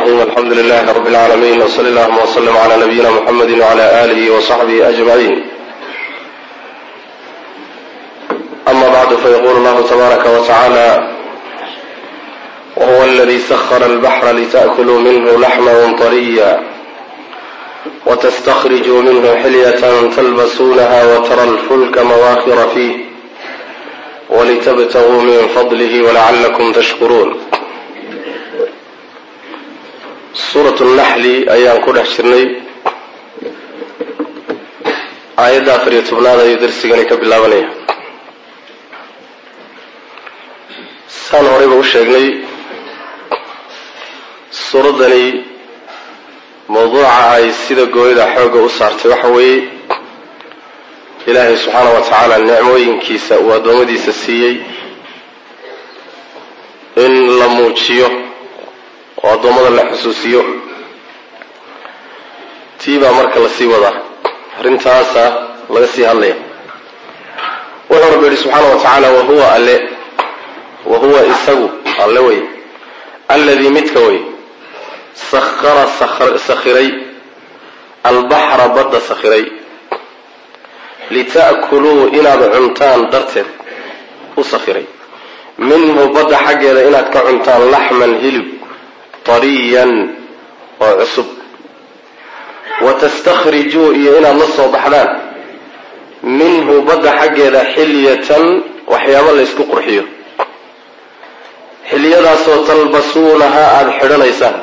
الرحيم الحمد لله رب العالمين وصلى اللهم وسلم على نبينا محمد وعلى آله وصحبه أجمعين أما بعد فيقول الله تبارك وتعالى وهو الذي سخر البحر لتأكلوا منه لحما طريا وتستخرجوا منه حلية تلبسونها وترى الفلك مواخر فيه ولتبتغوا من فضله ولعلكم تشكرون suurat naxli ayaan ku dhex jirnay aayadda afar iyo tobnaad ayuu darsigani ka bilaabanaya saan horeyba u sheegnay suuraddani mawduuca ay sida gooyada xoogga u saartay waxa weeye ilaahay subxaana wa tacaala nicmooyinkiisa uu addoommadiisa siiyey in la muujiyo oo addoommada la xusuusiyo tii baa marka lasii wadaa arrintaasa laga sii hadlaya wuxuu rabbi yihi subxaana wa tacaala wahuwa alle wahuwa isagu alle wey alladii midka wey sakhara sakhiray albaxra badda sakhiray lita'kuluu inaad cuntaan darteed u sakhiray minhu badda xaggeeda inaad ka cuntaan laxman hilib tariyan oo cusub wa tastakhrijuu iyo inaad la soo baxdaan minhu badda xaggeeda xilyatan waxyaabo laysku qurxiyo xilyadaasoo talbasuunahaa aada xidhanaysaan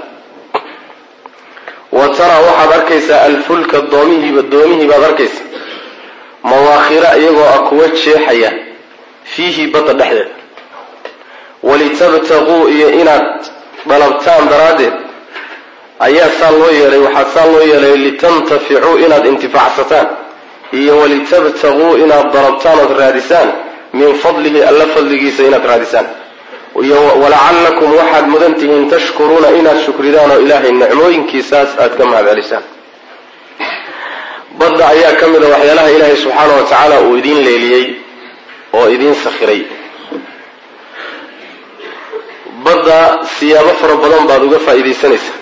wa taraa waxaad arkaysaa alfulka doomihiiba doomihii baad arkaysaa mawaakhira iyagoo ah kuwa jeexaya fiihi badda dhexdeeda walitabtaquu iyo inaad dalabtaan daraaddeed ayaa saa loo yeelay waxaa saa loo yeelay litantaficuu inaad intifaacsataan iyo walitabtaguu inaad dalabtaan ood raadisaan min fadlihi alla fadligiisa inaad raadisaan iyo walacallakum waxaad mudan tihiin tashkuruuna inaad shukridaan oo ilaahay nicmooyinkiisaas aad ka mahad celisaan badda ayaa ka mid a waxyaalaha ilaahay subxaana wa tacaala uu idiin leeliyey oo idiin sakhiray badda siyaabo fara badan baad uga faa'iidaysanaysaa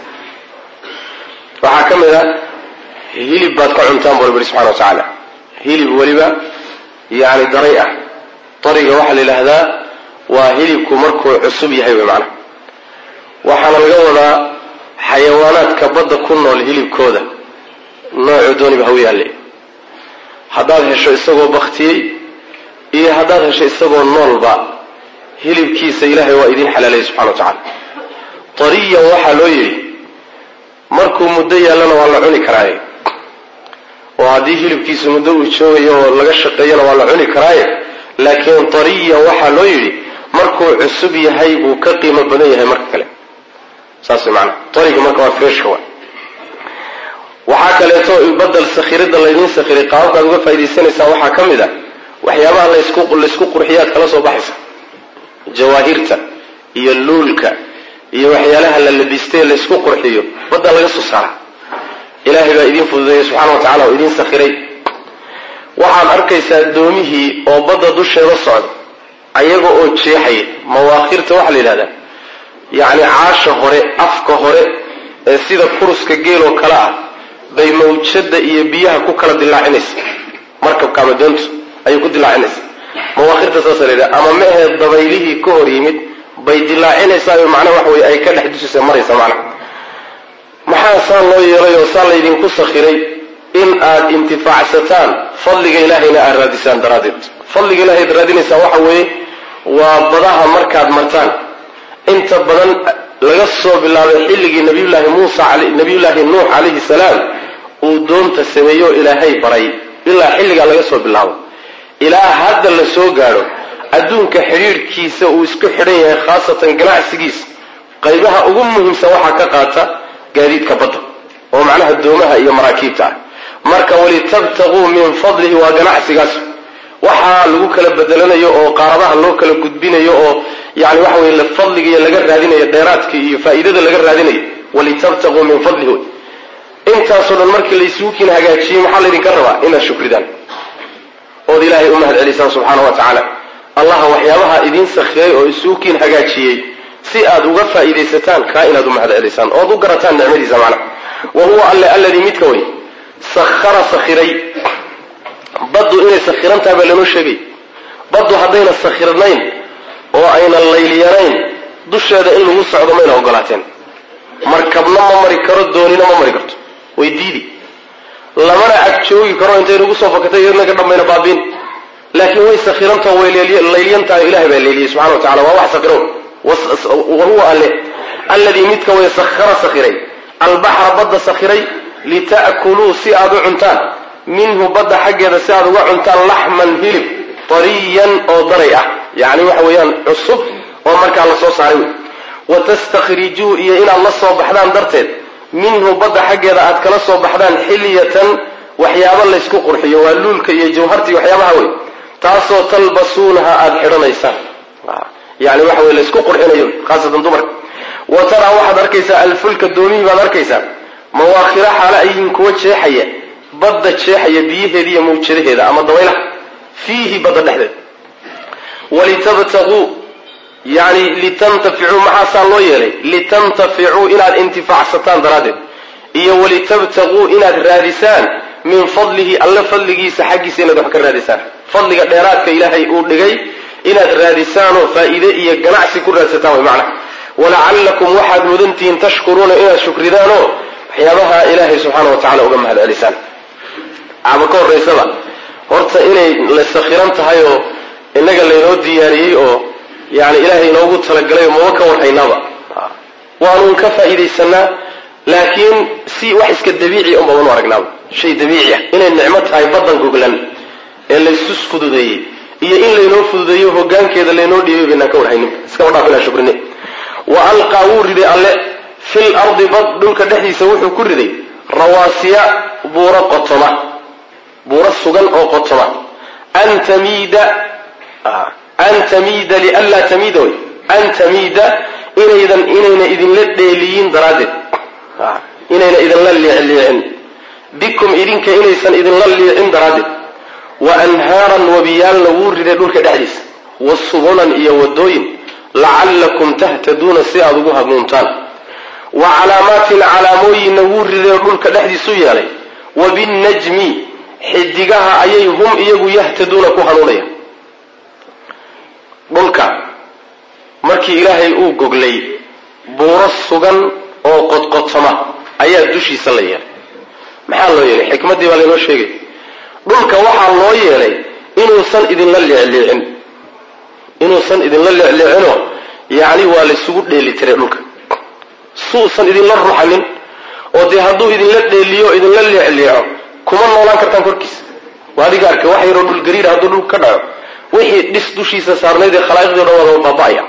waxaa ka mid a hilib baad ka cuntaan bu rabbi subxana wa tacaala hilib weliba yacni daray ah dariga waxaa la yidhaahdaa waa hilibku markuu cusub yahay wey macnaha waxaana laga wadaa xayawaanaadka badda ku nool hilibkooda noocu dooniba haw yaalle haddaad hesho isagoo baktiyey iyo haddaad hesho isagoo noolba hilibkiisa ilaahay waa idiin xalaalayay subxana wa tacala tariyan waxaa loo yidhi markuu muddo yaallana waa la cuni karaaye oo haddii hilibkiisu muddo uu joogayo oo laga shaqeeyana waa la cuni karaaye laakiin tariyan waxaa loo yidhi markuu cusub yahay buu ka qiimo badan yahay marka kale saas way maanaa tariga marka waa freshka wa waxaa kaleeto badal sakhiridda laydiin sakhiray qaababkaad uga faa'idaysanaysaan waxaa ka mid a waxyaabaha laysku laysku qurxiyaad kala soo baxaysa jawaahirta iyo luulka iyo waxyaalaha la labistee laysku qurxiyo baddaa laga soo saara ilaahay baa idiin fududeeyey subxana wa tacala oo idiin sakhiray waxaad arkaysaa doomihii oo badda dusheeda socda ayaga oo jeexaya mawaakhirta waxaa la yidhahdaa yacni caasha hore afka hore ee sida kuruska geeloo kale ah bay mawjada iyo biyaha ku kala dilaacinaysa markabka ama doontu ayay ku dilaacinaysa mawaakhirta saasa la yidhaha ama ma aheed dabaylihii ka hor yimid bay dilaacinaysaa macnaha waxa weye ay ka dhex dusisa maraysa macnaha maxaa saa loo yeelay oo saa laydinku sakhiray in aad intifaacsataan fadliga ilaahayna aad raadisaan daraaddeed fadliga ilahay ad raadinaysaan waxa weeye waa badaha markaad martaan inta badan laga soo bilaabay xilligii nabiyullaahi muusa nabiyullaahi nuux calayhi salaam uu doonta sameeyo ilaahay baray ilaa xilligaa laga soo bilaabo ilaa hadda la soo gaadho adduunka xidhiidhkiisa uu isku xidhan yahay khaasatan ganacsigiisa qaybaha ugu muhiimsan waxaa ka qaata gaadiidka badda oo macnaha doomaha iyo maraakiibta ah marka walitabtaguu min fadlihi waa ganacsigaas waxaa lagu kala bedelanayo oo qaaradaha loo kala gudbinayo oo yani waxa weye fadligiiyo laga raadinayo dheeraadka iyo faa'iidada laga raadinayo walitabtaguu min fadlihi wey intaasoo dhan markii laysugu kiin hagaajiyey maxaa laydinka rabaa inaad shukridaan ood ilaahay u mahad celisaan subxaana wa tacaala allaha waxyaabaha idiin sakhiray oo isugu kiin hagaajiyey si aad uga faa'iidaysataan kaa inaad u mahad celisaan ood u garataan nicmadiisa macnaha wa huwa alle alladii midka wey sakhara sakhiray baddu inay sakhiran tahay baa lanoo sheegay baddu haddayna sakhirnayn oo aynan layliyanayn dusheeda in lagu socdo mayna ogolaateen markabna ma mari karo doonina ma mari karto way diidi lamana ag joogi karo intay nagu soo fakatay iyadna ka dhammayna baabiin laakiin way sakhirantao way layliyantahay ilahay baa leeliyey subxana wa tacala waa wax sakhirow wa huwa alle alladii midka way sakhara sakhiray albaxra badda sakhiray lita'kuluu si aad u cuntaan minhu badda xaggeeda si aad uga cuntaan laxman hilib tariyan oo daray ah yacni waxa weeyaan cusub oo markaa la soo saaray wey watastakhrijuu iyo inaad la soo baxdaan darteed minhu badda xaggeeda aad kala soo baxdaan xilyatan waxyaabo laysku qurxiyo waa luulka iyo jawharta iyo waxyaabaha wey taasoo talbasuunaha aada xidhanaysaan yani waxa wey laysku qurxinayo khaasatan dumarka wa taraa waxaad arkaysaa alfulka doomihii baad arkaysaa mawaakhira xaale ayihin kuwa jeexaya badda jeexaya biyaheeda iyo mawjadaheeda ama dabaylaha fiihi badda dhexdeed walitabtaguu yani litantaficuu maxaasaa loo yeelay litantaficuu inaad intifaacsataan daraaddeed iyo walitabtaguu inaad raadisaan min fadlihi alle fadligiisa xaggiisa inaad wax ka raadisaan fadliga dheeraadka ilaahay uu dhigay inaad raadisaanoo faa'iide iyo ganacsi ku raadsataan way macnaha walacallakum waxaad mudantihiin tashkuruuna inaad shukridaanoo waxyaabaha ilaahay subxaana wa tacala uga mahad celisaan ama ka horraysaba horta inay la sakhiran tahay oo innaga laynoo diyaariyey oo yani ilaahay inoogu talagalay oo maba ka warhaynaaba waanuun ka faa'iidaysanaa laakiin si wax iska dabiici un babanu aragnaaba shay dabiici ah inay nicmo tahay baddan goglan ee laysus fududeeyey iyo in laynoo fududeeyo hogaankeeda laynoo dhiibay baynaan ka warhaynin iskaba dhaaf inaan shukrine wa alqaa wuu riday alle fil ardi bad dhulka dhexdiisa wuxuu ku riday rawaasiya buuro qotoma buuro sugan oo qotoma an tamiida an tamiida lianlaa tamiida wey an tamiida inaydan inayna idinla dheeliyin daraaddeed inayna idinla liicliicin bikum idinka inaysan idinla liicin daraaddeed wa anhaaran wabiyaalna wuu riday dhulka dhexdiisa wa subulan iyo wadooyin lacallakum tahtaduuna si aada ugu hanuuntaan wa calaamaatin calaamooyinna wuu riday oo dhulka dhexdiisu yeelay wa binnajmi xidigaha ayay hum iyagu yahtaduuna ku hanuunaya dhulka markii ilaahay uu goglay buuro sugan oo qodqotoma ayaa dushiisa la yeelay maxaa loo yeelay xikmaddii baa laynoo sheegay dhulka waxaa loo yeelay inuusan idinla leecleecin inuusan idinla leecleecinoo yacni waa laysugu dheeli tiray dhulka suusan idinla ruxanin oo dee hadduu idinla dheeliyo idinla leecleeco kuma noolaan kartaan korkiisa waa adiga arka wax yaroo dhul gariira hadduu dhulka ka dhaco wixii dhis dushiisa saarnayd ee khalaa'iqdii o dhan wada baaba'aya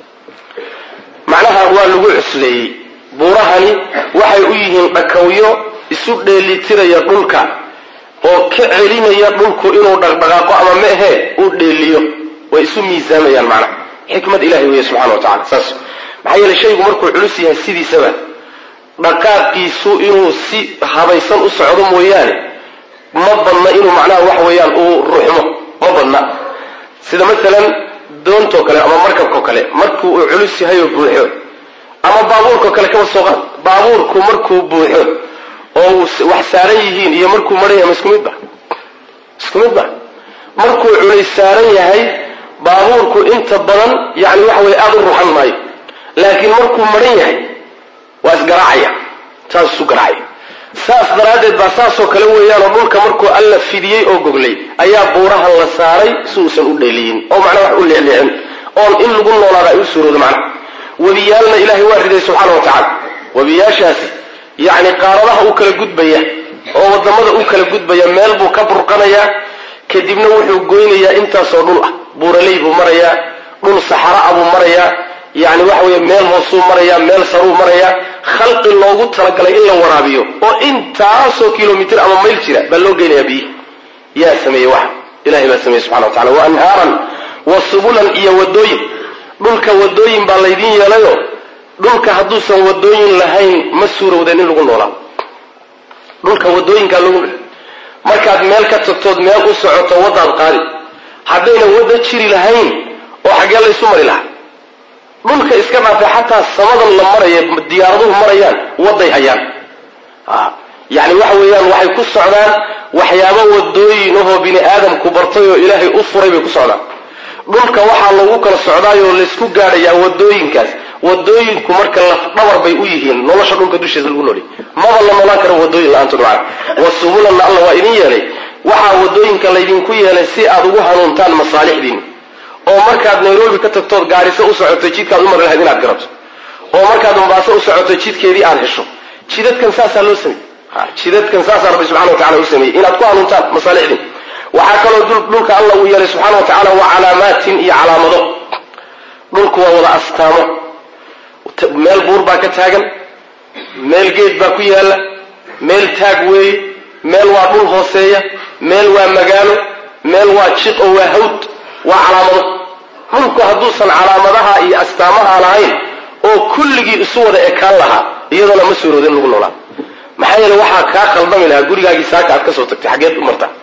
macnaha waa lagu cusleeyey buurahani waxay u yihiin dhakawyo isu dheelitiraya dhulka oo ka celinaya dhulku inuu dhaqdhaqaaqo ama ma ahee uu dheeliyo way isu miisaamayaan macnaha xikmad ilahay weeye subxana wa tacala saas maxaa yeele shaygu markuu culus yahay sidiisaba dhaqaaqiisu inuu si habaysan u socdo mooyaane ma badna inuu macnaha waxa weeyaan uu ruxmo ma badna sida maalan doontoo kale ama markabkao kale markuu uu culus yahay oo buuxo ama baabuurkao kale kaba soo qaad baabuurku markuu buuxo oo wax saaran yihiin iyo markuu maran yahay ma isku midba isku midba markuu culays saaran yahay baabuurku inta badan yani waxa weye aada u ruxan maayo laakiin markuu maran yahay waa isgaraacaya saas isu garaacaya saas daraaddeed baa saasoo kale weeyaanoo dhulka markuu alla fidiyey oo goglay ayaa buuraha la saaray si uusan u dheeliyin oo macnaa wax u leecleecin oon in lagu noolaada ay u suuroodo macnaha webiyaalna ilaahay waa riday subxaana wa tacaala webiyaashaasi yacni qaaradaha uu kala gudbaya oo wadamada uu kala gudbaya meel buu ka burqanayaa kadibna wuxuu goynayaa intaasoo dhul ah buuraley buu marayaa dhul saxara'a buu marayaa yani waxa weeye meel hoosuu marayaa meel saruu marayaa khalqi loogu talagalay in la waraabiyo oo intaasoo kilomitr ama mayl jira baa loo geynayaa biyihi yaa sameeyey waxa ilahay baa sameeyey subxana wa tacala wa anhaaran wa subulan iyo wadooyin dhulka wadooyin baa laydin yeelayo dhulka hadduusan wadooyin lahayn ma suurowdeen in lagu noolaado dhulka wadooyinkaa lagu markaad meel ka tagtood meel u socoto waddaad qaadi haddayna wadda jiri lahayn oo xaggee laysu mari lahaa dhulka iska dhaafay xataa samadan la maraya diyaaraduhu marayaan waday hayaan yani waxa weeyaan waxay ku socdaan waxyaabo wadooyin ahoo bini aadamku bartay oo ilaahay u furay bay ku socdaan dhulka waxaa lagu kala socdaayoo laysku gaadhayaa wadooyinkaas wadooyinku marka lafdhabar bay u yihiin nolosha dhulka dushiisa lagu noolay maba la noolaan karo wadooyin la-aantood macana wasubulanna alla waa idin yeelay waxaa wadooyinka laydinku yeelay si aad ugu hanuuntaan masaalixdiin oo markaad nairobi ka tagtood gaariso u socoto jidkaad u mari lahayd inaad garato oo markaad mombaaso u socoto jidkeedii aad hesho jidadkan saasaa loo sameeyey jidadkan saasaa rabbi subxana wa tacala u sameeyey inaad ku hanuuntaan masaalixdiin waxaa kaloo dhulka alla uu yeelay subxaana wa tacaala waa calaamaatin iyo calaamado dhulku waa wada astaamo meel buur baa ka taagan meel geed baa ku yaalla meel taag weeye meel waa dhul hooseeya meel waa magaalo meel waa jiq oo waa hawd waa calaamado dhulku hadduusan calaamadaha iyo astaamaha lahayn oo kulligii isu wada ekaan lahaa iyadana ma suurooda in lagu noolaa maxaa yeele waxaa kaa khaldami lahaa gurigaagii saaka aad ka soo tagtay xaggeed u martaa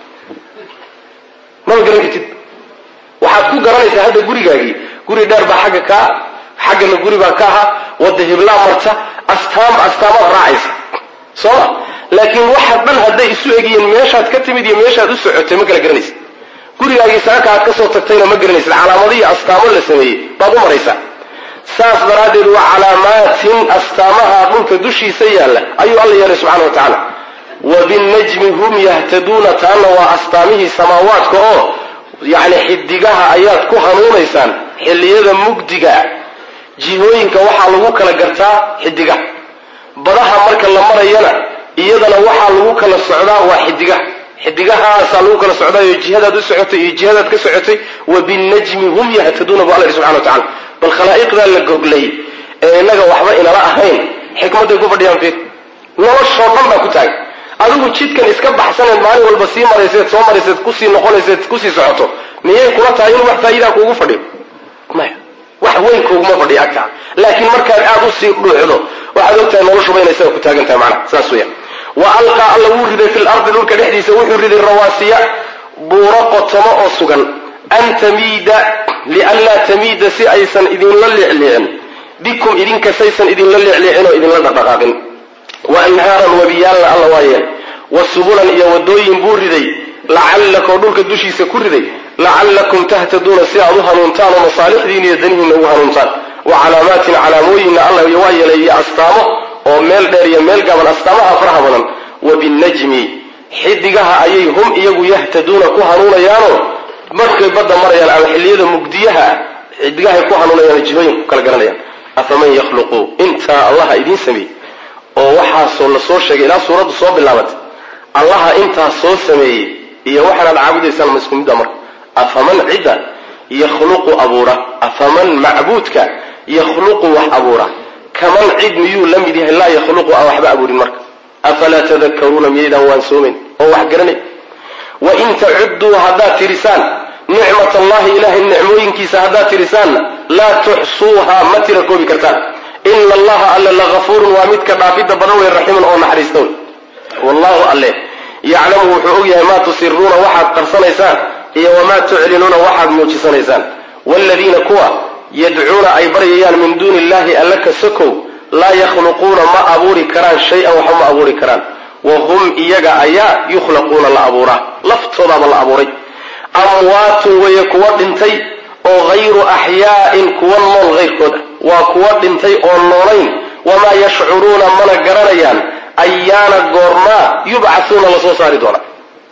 maba garan kartid waxaad ku garanaysaa hadda gurigaagii guri dheer baa xagga kaa xaggana guri baa ka ahaa wada hiblaa marta astaam astaamaad raacaysa sooma laakiin waxa dhan hadday isu egyihiin meeshaad ka timid iyo meeshaad u socotay ma kala garanaysa gurigaagii saaka aad ka soo tagtayna ma garanaysid calaamado iyo astaamo la sameeyey baad u maraysaa saas daraaddeed waa calaamaatin astaamaha dhulka dushiisa yaalla ayuu alla yeelay subxana wa tacaala wa binnajmi hum yahtaduuna taana waa astaamihii samaawaadka oo yacni xidigaha ayaad ku hanuunaysaan xilliyada mugdiga jihooyinka waxaa lagu kala gartaa xidigaha badaha marka la marayana iyadana waxaa lagu kala socdaa waa xidigaha xidigahaasaa lagu kala socdaayo jihadaad u socotay iyo jihadaad ka socotay wa binnajmi hum yahtaduuna bu alla yidhi subxana wa tacala bal khalaa'iqdaa la goglay ee innaga waxba inala ahayn xikmadday ku fadhiyaan fiir noloshoo dhan baa ku taagan adigu jidkan iska baxsaneed maalin walba sii marayseed soo marayseed kusii noqonayseed kusii socoto miyay kula tahay in wax faa'iidaa kuugu fadhiyo maya wax weyn kuuguma fadhiyo agtaa laakiin markaad aada u sii dhuuxdo waxaad ogtahay noloshuba inay isaga ku taagan tahay macnaha saas weeyaan wa alqaa alla wuu riday fi lardi dhulka dhexdiisa wuxuu riday rawaasiya buuro qotomo oo sugan an tamiida lianlaa tamiida si aysan idinla leecleecin bikum idinka saysan idinla leecleecin oo idinla dhaqdhaqaaqin wa anhaaran wabiyaalna alla waa yeel wa subulan iyo wadooyin buu riday lacallakoo dhulka dushiisa ku riday lacallakum tahtaduuna si aad u hanuuntaan oo masaalixdiina iyo danihiinna ugu hanuuntaan wa calaamaatin calaamooyinna alla waa yeelay iyo astaamo oo meel dheer iyo meel gaaban astaamaha faraha badan wa binnajmi xidigaha ayay hum iyagu yahtaduuna ku hanuunayaanoo markay badda marayaan ama xilliyada mugdiyaha xidigahay ku hanuunayaan jihooyinku kala garanayaan afaman yakhluqu intaa allaha idiin sameeyey oo waxaasoo la soo sheegay ilaa suuraddu soo bilaabatay allaha intaa soo sameeyey iyo waxaanaad caabudaysaan ma isku midda marka afaman cidda yakhluqu abuura afaman macbuudka yakhluqu wax abuura kaman cid miyuu la mid yahay laa yakhluqu aan waxba abuurin marka afalaa tadakaruuna miyaydaan waansoomayn oo wax garanay wain tacudduu haddaad tirisaan nicmat allahi ilahay nicmooyinkiisa haddaad tirisaanna laa tuxsuuha ma tira koobi kartaan ina allaha alle lagafuurun waa midka dhaafidda badan wey raxiimun oo naxariista wey wallahu alle yaclamu wuxuu og yahay maa tusiruuna waxaad qarsanaysaan iyo wamaa tuclinuuna waxaad muujisanaysaan waaladiina kuwa yadcuuna ay baryayaan min duuni illahi alla ka sokow laa yakhluquuna ma abuuri karaan shay-an waxba ma abuuri karaan wa hum iyaga ayaa yukhlaquuna la abuuraa laftoodaaba la abuuray amwaatun weeye kuwa dhintay oo hayru axyaa'in kuwa nool hayrkooda waa kuwa dhintay oo noolayn wamaa yashcuruuna mana garanayaan ayaana goormaa yubcasuuna lasoo saari doonaa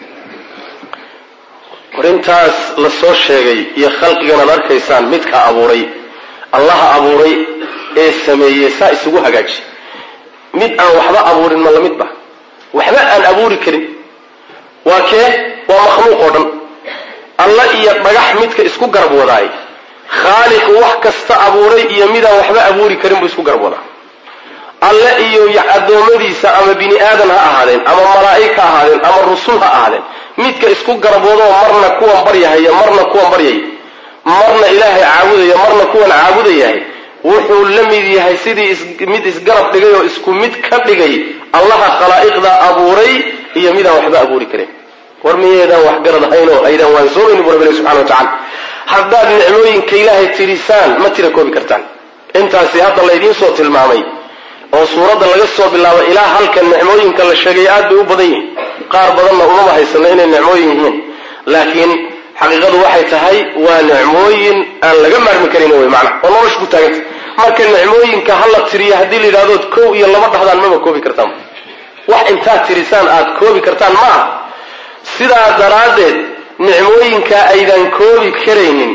arintaas la soo sheegay iyo khalqigan aad arkaysaan midka abuuray allaha abuuray ee sameeyey saa isugu hagaaji mid aan waxba abuurin ma lamidba waxba aan abuuri karin waa kee waa makhluuq oo dhan alla iyo dhagax midka isku garab wadaay khaaliqu wax kasta abuuray iyo midaan waxba abuuri karin buu isku garab wadaa alle iyo addoommadiisa ama bini aadan ha ahaadeen ama malaa'ig ha ahaadeen ama rusul ha ahaadeen midka isku garab wadoo marna kuwan baryahaya marna kuwan baryaya marna ilaahay caabudaya marna kuwan caabudayahay wuxuu la mid yahay sidii mid isgarab dhigay oo isku mid ka dhigay allaha khalaa'iqda abuuray iyo midaan waxba abuuri karin war miyaydaan waxgarad ahayn oo aydaan waansoomayni bu rabbi subxana wa tacala haddaad nicmooyinka ilaahay tirisaan ma tira koobi kartaan intaasi hadda laydiin soo tilmaamay oo suuradda laga soo bilaabo ilaa halkan nicmooyinka la sheegay aad bay u badan yihiin qaar badanna umama haysano inay nicmooyin yihiin laakiin xaqiiqadu waxay tahay waa nicmooyin aan laga maarmi karin wey macna oo nolosha ku taaganta marka nicmooyinka hala tiriyo haddii la yidhahdood kow iyo laba dhahdaan maba koobi kartaan wax intaad tirisaan aad koobi kartaan ma aha sidaa daraaddeed nicmooyinka aydan koobi karaynin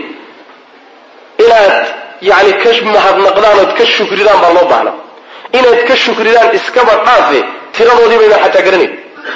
inaad yani ka mahadnaqdaan ood ka shukridaan baa loo baahna inaad ka shukridaan iskaba dhaafe tiradoodii baydaan xataa garanayn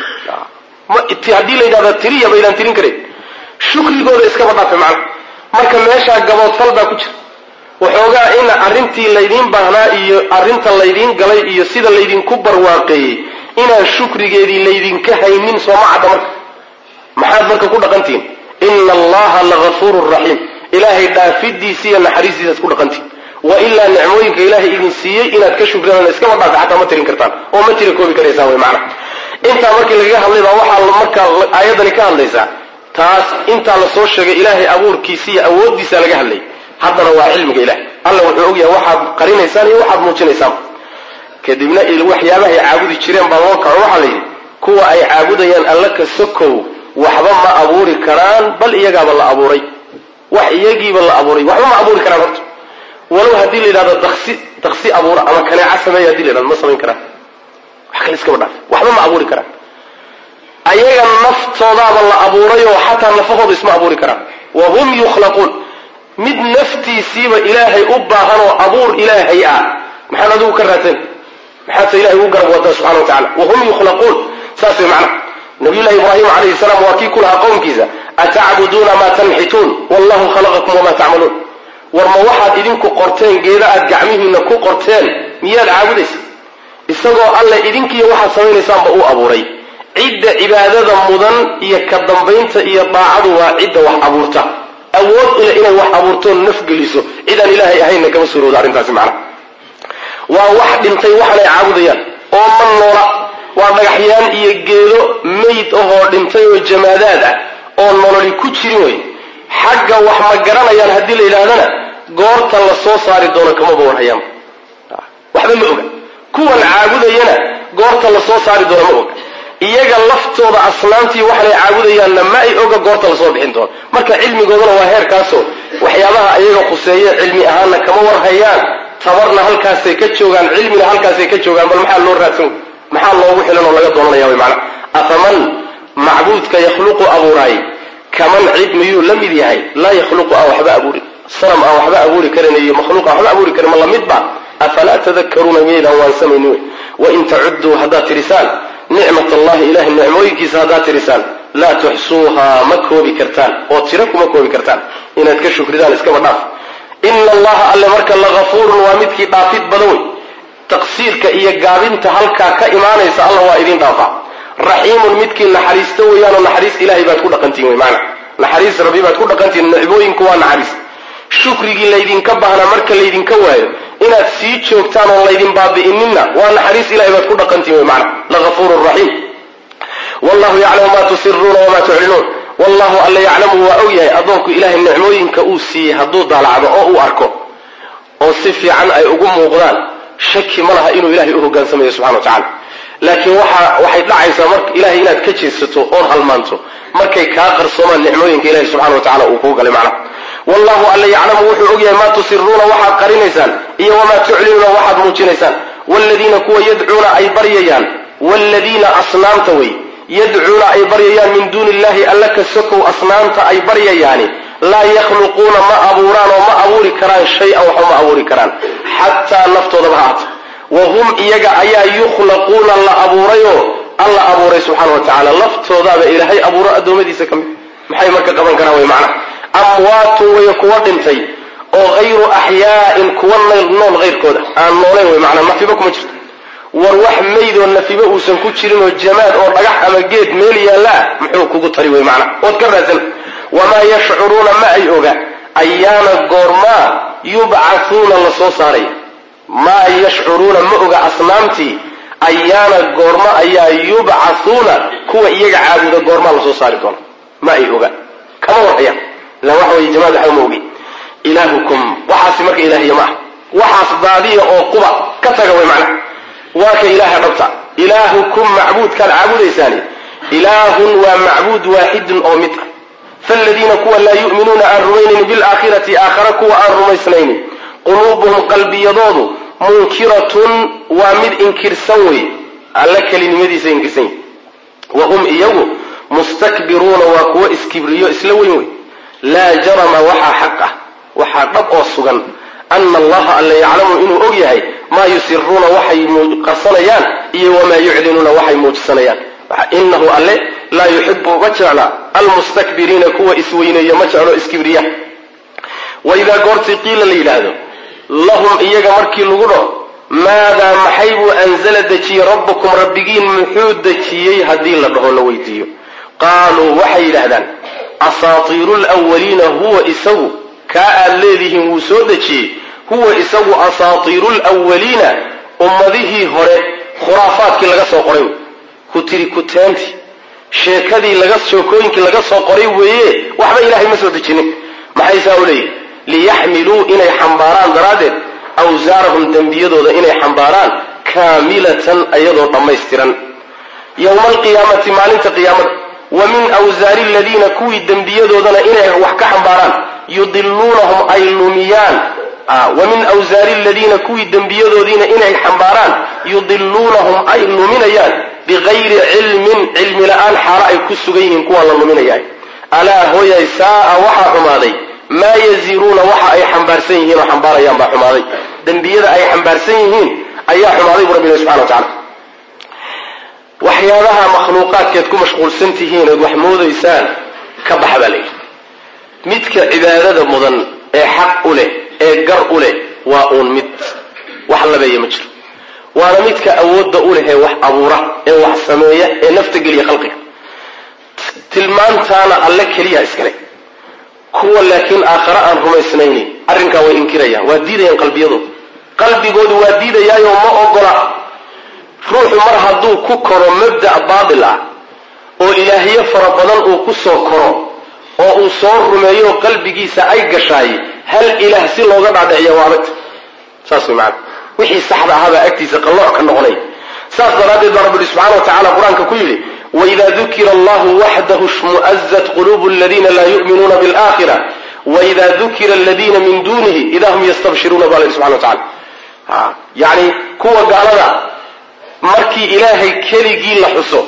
haddii la yidhahda tiriya baydaan tirin karayn shukrigooda iskaba dhaafe macna marka meeshaa gaboodfal baa ku jira waxoogaa in arrintii laydiin baahnaa iyo arrinta laydiin galay iyo sida laydinku barwaaqeeyey inaan shukrigeedii laydinka haynin sooma cadda marka maxaad marka ku dhaqantihin ina allaha lagafuurun raxiim ilaahay dhaafidiisa iyo naxariistiisaad ku dhaqantihin wa ilaa nicmooyinka ilaahay idin siiyey inaad ka shukridaan iskaba dhaafe xataa ma tirin kartaan oo ma tira koobi karaysaan wey macna intaa markii lagaga hadlay baa waxaa marka aayaddani ka hadlaysaa taas intaa la soo sheegay ilaahay abuurkiisa iyo awooddiisa laga hadlay haddana waa cilmiga ilahay alla wuxuu ogyahay waxaad qarinaysaan iyo waxaad muujinaysaan kadibna waxyaabahay caabudi jireen baa loo kaco waxaa la yidhi kuwa ay caabudayaan alla ka sokow waxba ma abuuri karaan bal iyagaaba la abuuray wax iyagiiba la abuuray waxba ma abuuri karaan horta walow haddii la yidhahdo daksi daksi abuura ama kaneeca sameeya hadii la yidhahdo ma samayn karaan wax kale iskaba dhaaf waxba ma abuuri karaan ayaga naftoodaaba la abuurayoo xataa nafahooda isma abuuri karaan wa hum yukhlaquun mid naftiisiiba ilaahay u baahan oo abuur ilaahay ah maxaad adigu ka raadsan maxaadse ilahay ugu garab wadaa subxana wa tacala wahum yukhlaquun saas way macna nabiyullahi ibraahim calayhi salaam waa kii ku lahaa qowmkiisa atacbuduuna maa tanxituun wallahu khalaqakum wamaa tacmaluun war ma waxaad idinku qorteen geeda aad gacmihiina ku qorteen miyaad caabudaysa isagoo alle idinkiiyo waxaad samaynaysaaanba uu abuuray cidda cibaadada mudan iyo ka dambaynta iyo daacadu waa cidda wax abuurta awood ule inay wax abuurtoo nafgeliso cidaan ilaahay ahaynna kama suuroodo arrintaasi macna waa wax dhintay waxanay caabudayaan oo ma noola waa dhagaxyaan iyo geedo meyd ahoo dhintay oo jamaadaad ah oo nololi ku jirin wey xagga wax ma garanayaan haddii la yidhaahdana goorta la soo saari doono kamaba warhayaanba waxba ma oga kuwan caabudayana goorta la soo saari doono ma oga iyaga laftooda asnaamtii waxanay caabudayaanna ma ay oga goorta lasoo bixin doono marka cilmigoodana waa heerkaasoo waxyaabaha iyaga khuseeye cilmi ahaanna kama warhayaan tabarna halkaasay ka joogaan cilmina halkaasay ka joogaan bal maxaa loo raadsan maxaa loogu xilan oo laga doonanaya wy maanaa afaman macbuudka yakhluqu abuuraay kaman cid miyuu la mid yahay laa yakhluqu aan waxba abuurin sanam aan waxba abuuri karin iyo makhluuq aan waxba abuuri karin ma lamid ba afalaa tadakaruuna miyaydaan waansamayni wey wain tacudduu haddaad tirisaan nicmat allahi ilahay nicmooyinkiisa haddaad tirisaan laa tuxsuuhaa ma koobi kartaan oo tiro kuma koobi kartaan inaad ka shukridaan iskaba dhaaf ina allaha alle marka lagafuurun waa midkii dhaafid badan wey taqsiirka iyo gaabinta halkaa ka imaanaysa alla waa idin dhaafaa raxiimun midkii naxariista weeyaanoo naxariis ilahay baad ku dhaqantihin wey maana naxariis rabbi baad ku dhaqantihin nicmooyinku waa naxariis shukrigii laydinka baahnaa marka laydinka waayo inaad sii joogtaan oon laydin baabi'ininna waa naxariis ilahay baad ku dhaqantihin wey maana lagafuurun raxiim wallahu yaclamu ma tusiruuna wamaa tuclinuun wallahu alla yaclamu waa og yahay addoonku ilahay nicmooyinka uu siiyey hadduu daalacdo oo uu arko oo si fiican ay ugu muuqdaan shaki ma laha inuu ilahay u hogaansamayo subxana wa tacala laakiin waxa waxay dhacaysaa mar ilahay inaad ka jeedsato oon halmaanto markay kaa qarsoomaan nicmooyinka ilahi subxana wa tacala uu kuu galay macnaha wallahu alla yaclamu wuxuu og yahay maa tusiruuna waxaad qarinaysaan iyo wamaa tuclinuuna waxaad muujinaysaan waaladiina kuwa yadcuuna ay baryayaan waaladiina asnaamta wey yadcuuna ay baryayaan min duuni illahi alla ka sokow asnaamta ay baryayaani laa yakhluquuna ma abuuraan oo ma abuuri karaan shay-an waxba ma abuuri karaan xataa naftoodaba ha aata wa hum iyaga ayaa yukhlaquuna la abuurayoo alla abuuray subxaana wa tacala laftoodaaba ilaahay abuuro addoommadiisa ka mid maxay marka qaban karaan wey macna amwaatun way kuwa dhintay oo hayru axyaa'in kuwa nool hayrkooda aan noolayn wey macnaa nafiba kuma jirto war wax maydoo nafiba uusan ku jirin oo jamaad oo dhagax ama geed meel yaallaa muxuu kugu tari wey macna ood ka raadsan wamaa yashcuruuna ma ay oga ayaana goormaa yubcathuuna la soo saaraya maa yashcuruuna ma oga asnaamtii ayaana goorma ayaa yubcathuuna kuwa iyaga caabuda goormaa lasoo saari doona ma ay oga kama warhayaan ila waxa weye jamaad waxba ma ogi ilaahukum waxaasi marka ilaahiya ma ah waxaas daadiya oo quba ka taga way macnaha waa ka ilaaha dhabta ilaahukum macbuudkaad caabudaysaani ilaahun waa macbuud waaxidun oo mid ah faaladiina kuwa laa yu'minuuna aan rumaynayn bilaakhirati aakhara kuwa aan rumaysnaynin quluubuhum qalbiyadoodu munkiratun waa mid inkirsan wey alla kelinimadiisa inkirsan yahy wa hum iyagu mustakbiruuna waa kuwo iskibriyo isla weyn wey laa jarama waxaa xaq ah waxaa dhab oo sugan ana allaha alla yaclamu inuu og yahay maa yusiruuna waxay qarsanayaan iyo wamaa yuclinuuna waxay muujisanayaan inahu alle laa yuxibu ma jecla almustakbiriina kuwa isweyneeya ma jeclo iskibriya waidaa goortii qiila la yidhaahdo lahum iyaga markii lagu dhaho maadaa maxay buu anzala dejiyey rabbukum rabbigiin muxuu dejiyey haddii la dhaho la weydiiyo qaaluu waxay yidhaahdaan asaatiiru lwaliina huwa isagu kaa aad leedihiin wuu soo dejiyey huwa isagu asaatiiru lwaliina ummadihii hore khuraafaadkii laga soo qoray ku tiri kuteentii sheekadii laga sheekooyinkii laga soo qoray weeye waxba ilaahay ma soo dejinin maxay saa u leeyihin liyaxmiluu inay xambaaraan daraaddeed awsaarahum dembiyadooda inay xambaaraan kaamilatan ayadoo dhammaystiran yowma alqiyaamati maalinta qiyaamada wa min awsaari aladiina kuwii dembiyadoodana inay wax ka xambaaraan yudiluunahum ay lumiyaan wa min awsaari aladiina kuwii dembiyadoodiina inay xambaaraan yudiluunahum ay luminayaan bigayri cilmin cilmi la-aan xaalo ay ku sugan yihiin kuwa la luminayaa alaa hooyay saaa waxaa xumaaday maa yaziruuna waxa ay xambaarsan yihiin oo xambaarayaan baa xumaaday dembiyada ay xambaarsan yihiin ayaa xumaaday bu rabbi subxana wa tacala waxyaabaha makhluuqaadkeed ku mashquulsan tihiin ood wax moodaysaan ka baxa baa layidhi midka cibaadada mudan ee xaq u leh ee gar u leh waa uun mid wax labeeya ma jiro waana midka awoodda u leh ee wax abuura ee wax sameeya ee nafta geliya khalqiga tilmaantaana alle keliya iskale kuwa laakiin aakhare aan rumaysnaynin arrinkaa way inkirayaan waa diidayaan qalbiyadooda qalbigoodu waa diidayaayo ma ogola ruuxu mar hadduu ku koro mabda' baatil ah oo ilaahyo fara badan uu ku soo koro oo uu soo rumeeyo qalbigiisa ay gashaay hal ilaah si looga dhaadhiciya waa adagta saas way macana wixii saxda ahaabaa agtiisa qallooc ka noqonay saas daraaddeed baa rabbi subxana wa tacala qur-aanka ku yidhi waida dukira allahu waxdahu shmu'azat qulubu aladiina laa yu'minuuna bilaakhira waida dukira aladiina min dunihi ida hum yastabshiruuna baa la yidhi subxana wa tacala yacni kuwa gaalada markii ilaahay keligii la xuso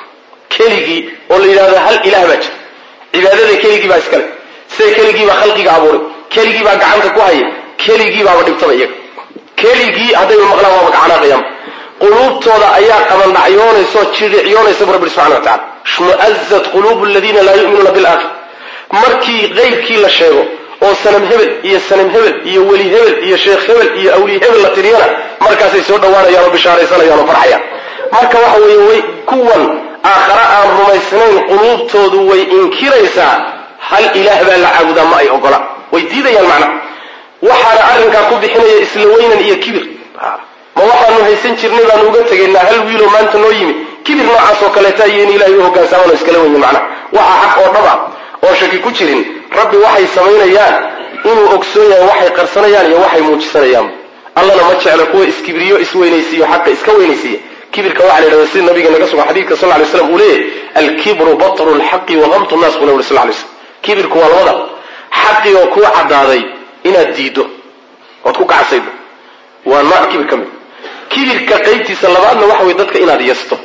keligii oo la yidhahdo hal ilaah baa jira cibaadada keligii baa iskale sida keligii baa khalqiga abuuray keligii baa gacanta ku haya keligii baaba dhibtaba iyaga keligii haddayba maqlaan waaba gacanaaqayaan quluubtooda ayaa qabandhacyoonaysa oo jidhicyoonaysa bu rabbi subxana wa tacala shmu'azat quluubu aladiina laa yu'minuuna bilaakhir markii qaybkii la sheego oo sanam hebel iyo sanam hebel iyo weli hebel iyo sheekh hebel iyo awliye hebel la tiriyana markaasay soo dhowaanayaan oo bishaaraysanayaan oo farxayaan marka waxa weeye way kuwan aakhare aan rumaysnayn quluubtoodu way inkiraysaa hal ilaah baa la caabudaa ma ay ogola way diidayaan macnaha waxaana arrinkaa ku bixinaya isla weynan iyo kibir ma waxaanu haysan jirnay baanu uga tegaynaa hal wiiloo maanta noo yimi kibir noocaas oo kaleeta iyo in ilahay u hogaansamaan oo iskala wenyin macnaha waxa xaq oo dhab ah oo shaki ku jirin rabbi waxay samaynayaan inuu ogsoon yahay waxay qarsanayaan iyo waxay muujisanayaan allana ma jeclo kuwa iskibriyo isweynaysiiyo xaqa iska weynaysiiya kibirka waxa la yidhahda sida nabiga naga sugan xadiidka sal lay slam uu leeyahy alkibru batru lxaqi wahamtu nnas buu nabi sal lay slam kibirku waa labada xaqi oo kuu caddaaday inaad diiddo ood ku kacsaydo waa nooc kibir ka mid kibirka qaybtiisa labaadna waxa weye dadka inaad yasto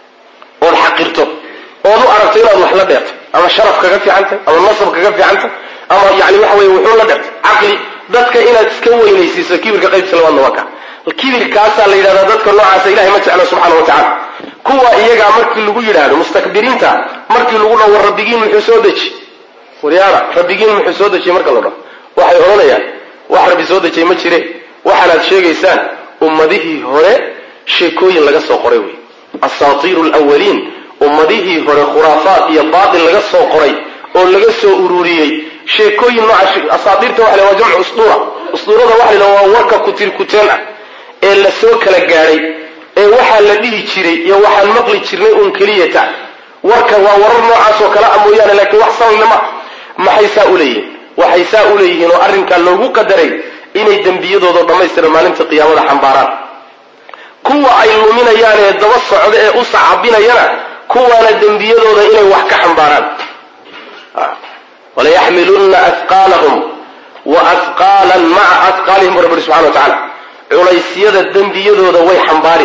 ood xaqirto ood u aragto inaad wax la dheerto ama sharaf kaga fiicantay ama nasab kaga fiicantay ama yani waxa weye wuxuu la dheertay caqli dadka inaad iska weynaysiiso kibirka qaybtiisa labaadna waa ka kibirkaasaa la yidhahdaa dadka noocaasa ilahay ma jeclo subxaana wa tacala kuwa iyagaa markii lagu yidhaahdo mustakbiriinta markii lagu dhaho war rabbigiin muxuu soo deji waryaara rabbigiin muxuu soo dejiyey marka la dhaho waxay odhanayaan wax rabbi soo dejiyey ma jire waxaanaad sheegaysaan ummadihii hore sheekooyin laga soo qoray wey asaatiiru lwaliin ummadihii hore khuraafaad iyo baatil laga soo qoray oo laga soo ururiyey sheekooyin nooca asaatiirta waxa la waa jamcu usduura usduurada waxa la waa warka kutir kuteen ah ee la soo kala gaadhay ee waxaa la dhihi jiray iyo waxaan maqli jirnay uun keliyata warka waa warar noocaas oo kale a mooyaane laakiin wax salalnima maxay saa u leeyihin waxay saa u leeyihiin oo arrinkaa loogu qadaray inay dembiyadooda dhammaystira maalinta qiyaamada xambaaraan kuwa ay luminayaan ee daba socda ee u sacabinayana kuwaana dembiyadooda inay wax ka xambaaraan walayaxmilunna afqaalahum wa afqaalan maca afqaalihim bu rabbi subxana wa tacala culaysyada dembiyadooda way xambaari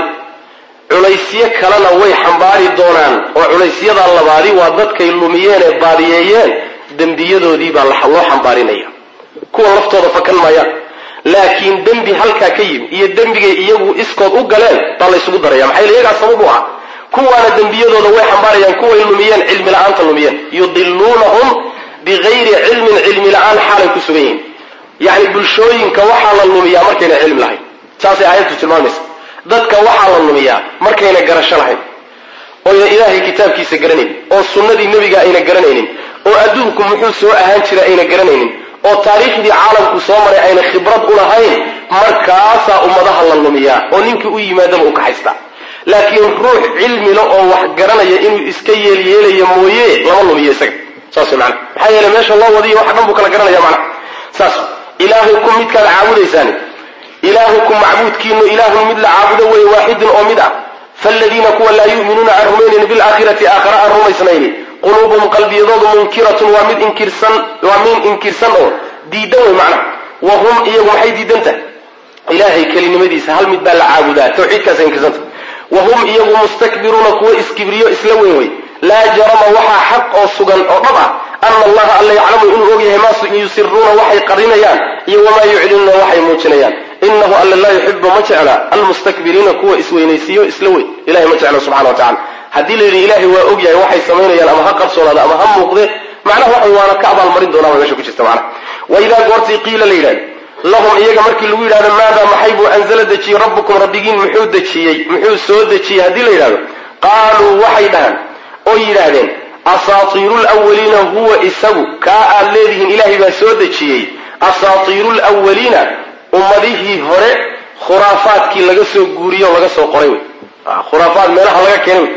culaysyo kalena way xambaari doonaan oo culaysyadaa labaadi waa dadkay lumiyeen ee baadiyeeyeen dembiyadoodii baa loo xambaarinaya kuwa laftooda fakan maayaan laakiin dembi halkaa ka yimi iyo dembigay iyagu iskood u galeen baa laysugu daraya maxaa yele iyagaa sabab u ah kuwaana dembiyadooda way xambaarayaan kuway lumiyeen cilmi la-aanta lumiyeen yudiluunahum bigayri cilmin cilmi la-aan xaalay ku sugan yihiin yacni bulshooyinka waxaa la lumiyaa markayna cilmi lahayn saasay aayadtu tilmaamaysa dadka waxaa la lumiyaa markayna garasho lahayn oyna ilaahay kitaabkiisa garanaynin oo sunnadii nebiga ayna garanaynin oo adduunku muxuu soo ahaan jira ayna garanaynin oo taariikhdii caalamku soo maray ayna khibrad u lahayn markaasaa ummadaha la lumiyaa oo ninkii u yimaadaba u kaxaysta laakiin ruux cilmila oo wax garanaya inuu iska yeelyeelayo mooye lama lumiyo isaga saas man maxaa yeele meesha loo wadiyo wax dhan buu kala garanaya mana saas ilaahukum midkaad caabudaysaan ilaahukum macbuudkiinu ilaahun mid la caabudo weeye waaxidun oo mid ah faaladiina kuwa laa yu'minuuna aan rumaynayn bilaakhirati aakhara aan rumaysnayni quluubuhum qalbiyadoodu munkiratun waa mid inkirsan waa min inkirsan oo diidan wey macnaha wa hum iyagu maxay diidan tahay ilaahay kelinimadiisa hal mid baa la caabudaa tawxiidkaasa inkirsanta wa hum iyagu mustakbiruuna kuwa iskibriyo isla weyn wey laa jarama waxaa xaq oo sugan oo dhab ah ana allaha alla yaclamu inuu ogyahay maa yusiruuna waxay qarinayaan iyo wamaa yuclinuuna waxay muujinayaan inahu alla laa yuxibu ma jecla almustakbiriina kuwa isweynaysiiyo isla weyn ilahay ma jecla subxana wa tacala haddii la yidhi ilaahay waa ogyahay waxay samaynayaan ama ha qarsoonaada ama ha muuqde macnaha waxa waana ka abaalmarin doonaa ba meesha ku jirta macnaha wa idaa goortii qiila la yidhahdo lahum iyaga markii lagu yidhahdo maadaa maxay buu anzala dejiyey rabbukum rabbigiin muxuu dejiyey muxuu soo dejiyey haddii la yidhahdo qaaluu waxay dhahaan oo yidhaahdeen asaatiiru lwaliina huwa isagu kaa aad leedihiin ilaahay baa soo dejiyey asaatiiru lwaliina ummadihii hore khuraafaadkii laga soo guuriyo o laga soo qoray wey khuraafaad meelaha laga keenay wey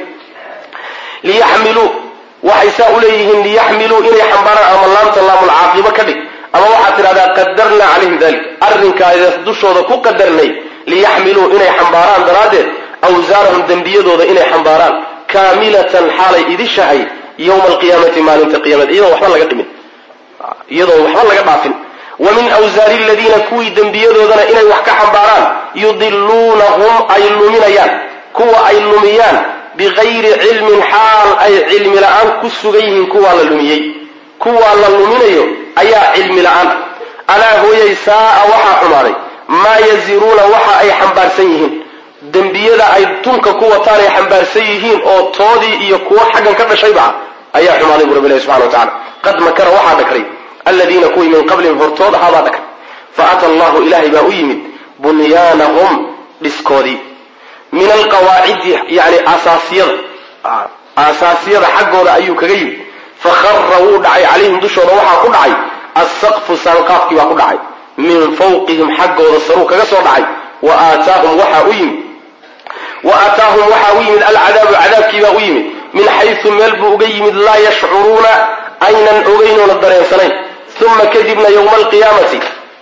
liyaxmiluu waxay saa u leeyihiin liyaxmiluu inay xambaaraan ama laamta laamulcaaqibo ka dhig ama waxaad tidhahdaa qadarnaa calayhim dalik arrinkaas dushooda ku qadarnay liyaxmiluu inay xambaaraan daraaddeed awsaarahum dembiyadooda inay xambaaraan kaamilatan xaalay idishahay yowma alqiyaamati maalinta qiyamada iyadoon waxba laga dhimin iyadoon waxba laga dhaafin wa min awsaari aladiina kuwii dembiyadoodana inay wax ka xambaaraan yudiluunahum ay luminayaan kuwa ay lumiyaan bigayri cilmin xaal ay cilmi la-aan ku sugan yihiin kuwaa la lumiyey kuwaa la luminayo ayaa cilmi la-aan alaa hooyay saa'a waxaa xumaaday maa yaziruuna waxa ay xambaarsan yihiin dembiyada ay tunka ku wataan ay xambaarsan yihiin oo toodii iyo kuwo xaggan ka dhashayba ah ayaa xumaaday bu rabbi ilahi subxana wa tacala qad makara waxaa dhakray aladiina kuwii min qablihim hortood ahaabaa dhakray fa ata allahu ilaahay baa u yimid bunyaanahum dhiskoodii min alqawaacidi yani asaasiyada aasaasiyada xaggooda ayuu kaga yimid fakhara wuu dhacay calayhim dushooda waxaa ku dhacay assaqfu saanqaafkii baa ku dhacay min fawqihim xaggooda saruu kaga soo dhacay wa aataahum waxaa u yimid wa aataahum waxaa u yimid alcadaabu cadaabkiibaa u yimid min xaysu meel buu uga yimid laa yashcuruuna aynan ogeynoona dareensanayn uma kadibna yowma alqiyaamati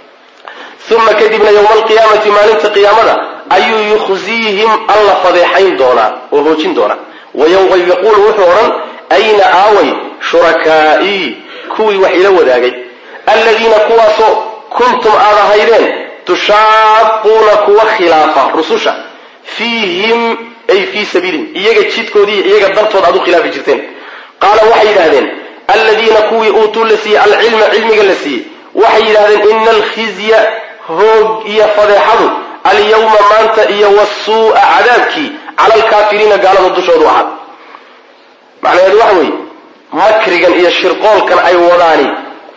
uma kadibna yowma alqiyaamati maalinta qiyaamada ayuu yukhziihim alla fadeexayn doonaa oo hoojin doonaa wayaquulu wuxuu odhan ayna aaway shurakaa'ii kuwii wax ila wadaagay alladiina kuwaasoo kuntum aad ahaydeen tushaaquuna kuwa khilaafa rususha fiihim ay fii sabiilihim iyaga jidkoodii iyaga dartood aad u khilaafi jirteen qaala waxay yidhahdeen alladiina kuwii uutuu la siiyey alcilma cilmiga la siiyey waxay yidhahdeen ina alkhizya hoog iyo fadeexadu alyawma maanta iyo wasuu'a cadaabkii cala alkaafiriina gaalada dushoodu ahaad macnaheedu waxa weeye makrigan iyo shirqoolkan ay wadaani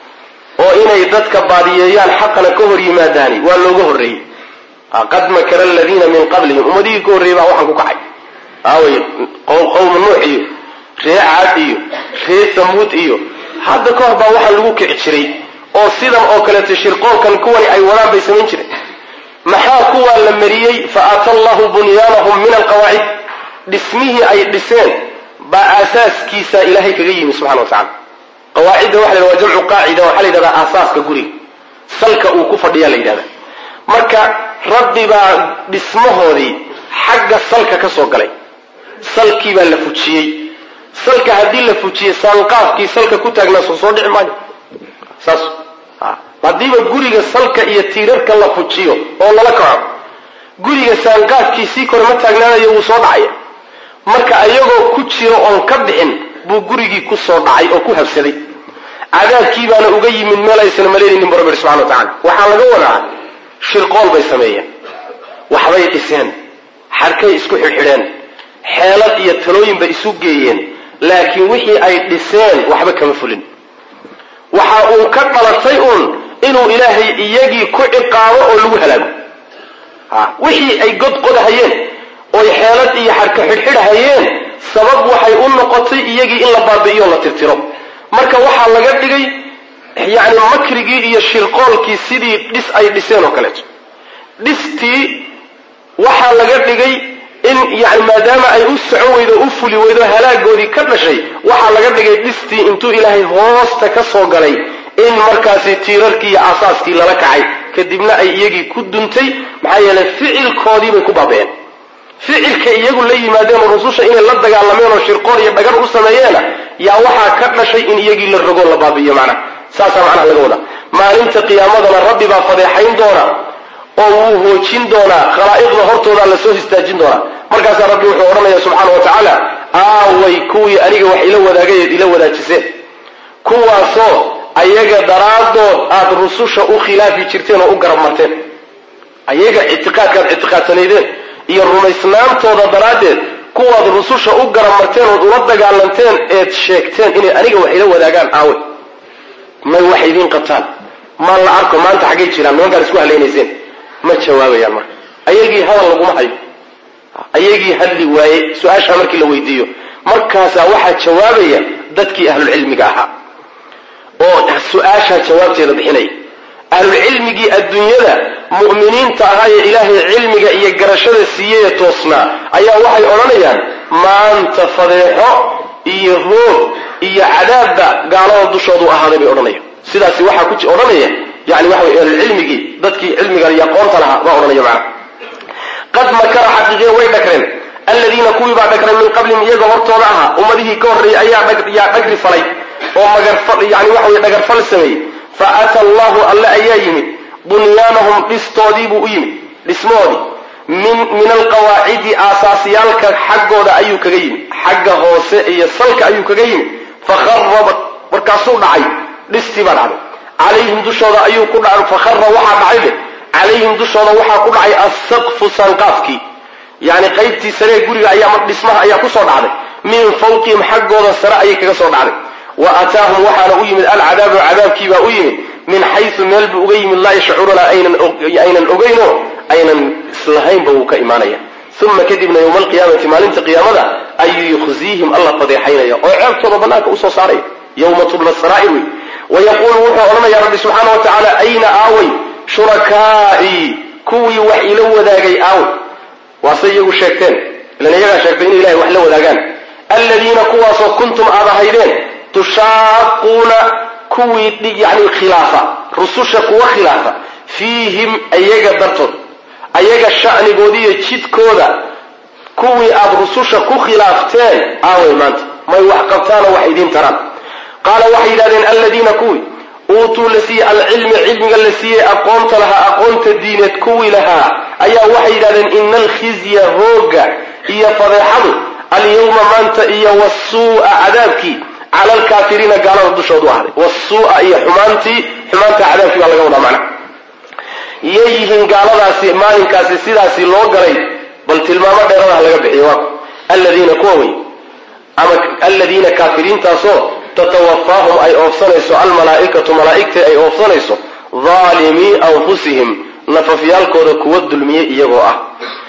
oo inay dadka baadiyeeyaan xaqana ka hor yimaadaani waa looga horreeyey qad makara aladiina min qablihim ummadihii ka horreeyey baa waxaan ku kacay aaway qowma nuux iyo ree caad iyo ree samuud iyo hadda ka hor baa waxaan lagu kici jiray oo sidan oo kaleeto shirqoolkan kuwani ay wadaan bay samayn jireen maxaa kuwaa la mariyey fa aata allahu bunyaanahum min alqawaacid dhismihii ay dhiseen baa aasaaskiisa ilaahay kaga yimi subxana wa tacala qawaacidda waxa la yhahda waa jamcu qaacida waxaa la yidhahdaa aasaaska guriga salka uu ku fadhiyaa la yidhahda marka rabbi baa dhismahoodii xagga salka ka soo galay salkii baa la fujiyey salka haddii la fujiyey saanqaafkii salka ku taagnaa soo soo dhici maayo saas haddiiba guriga salka iyo tiirarka la fujiyo oo lala kaco guriga saanqaafkiisii kore ma taagnaanayo wuu soo dhacaya marka ayagoo ku jiro oon ka bixin buu gurigii ku soo dhacay oo ku habsaday cadaabkii baana uga yimid meel aysan malaynaynin bu rabbi subxana wa tacala waxaa laga wadaa shirqool bay sameeyeen waxbay dhiseen xarkay isku xidhxidheen xeelad iyo talooyin bay isu geeyeen laakiin wixii ay dhiseen waxba kama fulin waxa uu ka dhalatay uun inuu ilaahay iyagii ku ciqaabo oo lagu halaago wixii ay godqodahayeen oy xeelad iyo xarka xidhxidhahayeen sabab waxay u noqotay iyagii in la baabi'iyo la tirtiro marka waxaa laga dhigay yacni makrigii iyo shirqoolkii sidii dhis ay dhiseen oo kaleeto dhistii waxaa laga dhigay in yani maadaama ay u socon weydo o u fuli weydo halaagoodii ka dhashay waxaa laga dhigay dhistii intuu ilaahay hoosta ka soo galay in markaasi tiirarkii iyo asaaskii lala kacay kadibna ay iyagii ku duntay maxaa yeelay ficilkoodii bay ku baaba'een ficilka iyagu la yimaadeen oo rususha inay la dagaalameen oo shirqool iyo dhagar u sameeyeena yaa waxaa ka dhashay in iyagii la rogo la baabi'iyo macnaha saasaa macnaha laga wadaa maalinta qiyaamadana rabbi baa fadeexayn doona oo wuu hoojin doonaa khalaa'iqda hortoodaa lasoo histaajin doonaa markaasaa rabbi wuxuu odhanaya subxaana wa tacaala aaway kuwii aniga wax ila wadaagayeed ila wadaajiseen kuwaasoo ayaga daraaddood aada rususha u khilaafi jirteen oo u garab marteen ayaga ictiqaadkaad ictiqaadsanaydeen iyo rumaysnaantooda daraaddeed kuwaad rususha u garab marteen ood ula dagaalanteen eed sheegteen inay aniga wax ila wadaagaan aawe may wax idiin qabtaan ma la arko maanta xaggay jiraan nimankaan isku halaynayseen ma jawaabayaan marka ayagii hadal laguma hayo ayagii hadli waaye su-aashaa markii la weydiiyo markaasaa waxaa jawaabaya dadkii ahlulcilmiga ahaa oo su-aashaa jawaabteeda bixinaya ahlulcilmigii adduunyada mu'miniinta ahaa ee ilaahay cilmiga iyo garashada siiyeye toosnaa ayaa waxay odhanayaan maanta fadeexo iyo roog iyo cadaabba gaalada dushoodu ahaaday bay odhanayaan sidaasi waxaa ku odhanaya yani waxa way ahlulcilmigii dadkii cilmiga iyo aqoonta lahaa baa odhanaya macana qad makara xaqiiqiya way dhagreen alladiina kuwii baa dhagray min qablihim iyaga hortooda ahaa ummadihii ka horreeyey ayaa yaa dhagri falay oo magarfal yani waxa weye dhagarfal sameeyey fa ata allahu alle ayaa yimid bunyaanahum dhistoodiibuu u yimid dhismoodii min min alqawaacidi aasaasiyaalka xaggooda ayuu kaga yimid xagga hoose iyo salka ayuu kaga yimid fakharaba markaasuu dhacay dhistii baa dhacday calayhim dushooda ayuu ku dhacay fakhara waxaa dhacay de calayhim dushooda waxaa ku dhacay assaqfu sanqaafkii yani qaybtii saree guriga ayaa dhismaha ayaa kusoo dhacday min fawqihim xaggooda sare ayay kaga soo dhacday wa aataahum waxaana u yimid alcadaabu cadaabkiibaa u yimid min xaysu meel buu uga yimid laa yashcuruuna aynan ogeyno aynan islahaynba wuu ka imaanaya uma kadibna yowma alqiyaamati maalinta qiyaamada ayuu yukhziihim alla fadeexaynaya oo ceebtooda banaanka usoo saaraya yowma tubla saraa'ir wey wayaquulu wuxuu odhanaya rabbi subxaana wa tacaala ayna aaway shurakaa'ii kuwii wax ila wadaagay aaway waase iyagu sheegteen ilan iyagaa sheegtay inay ilahay wax la wadaagaan alladiina kuwaasoo kuntum aad ahaydeen tushaaquuna kuwii yani khilaafa rususha kuwa khilaafa fiihim ayaga dartood ayaga sha'nigoodiiyo jidkooda kuwii aad rususha ku khilaafteen aaway maanta may wax qabtaanoo wax idiin taraan qaala waxay yidhahdeen alladiina kuwii uutuu la siiyey alcilmi cilmiga la siiyey aqoonta lahaa aqoonta diineed kuwii lahaa ayaa waxay yidhahdeen ina alkhizya hooga iyo fadeexadu alyawma maanta iyo wasuu'a cadaabkii cala alkaafiriina gaalada dushoodu ahday wasuu'a iyo xumaantii xumaanta cadaabkii baa laga wadaa macna yay yihiin gaaladaasi maalinkaasi sidaasi loo galay bal tilmaamo dheeradaha laga bixiyo waa alladiina kuwa wey ama alladiina kaafiriintaasoo tatawafaahum ay oofsanayso almalaa'ikatu malaa'igtii ay oofsanayso daalimii anfusihim nafafyaalkooda kuwa dulmiyey iyagoo ah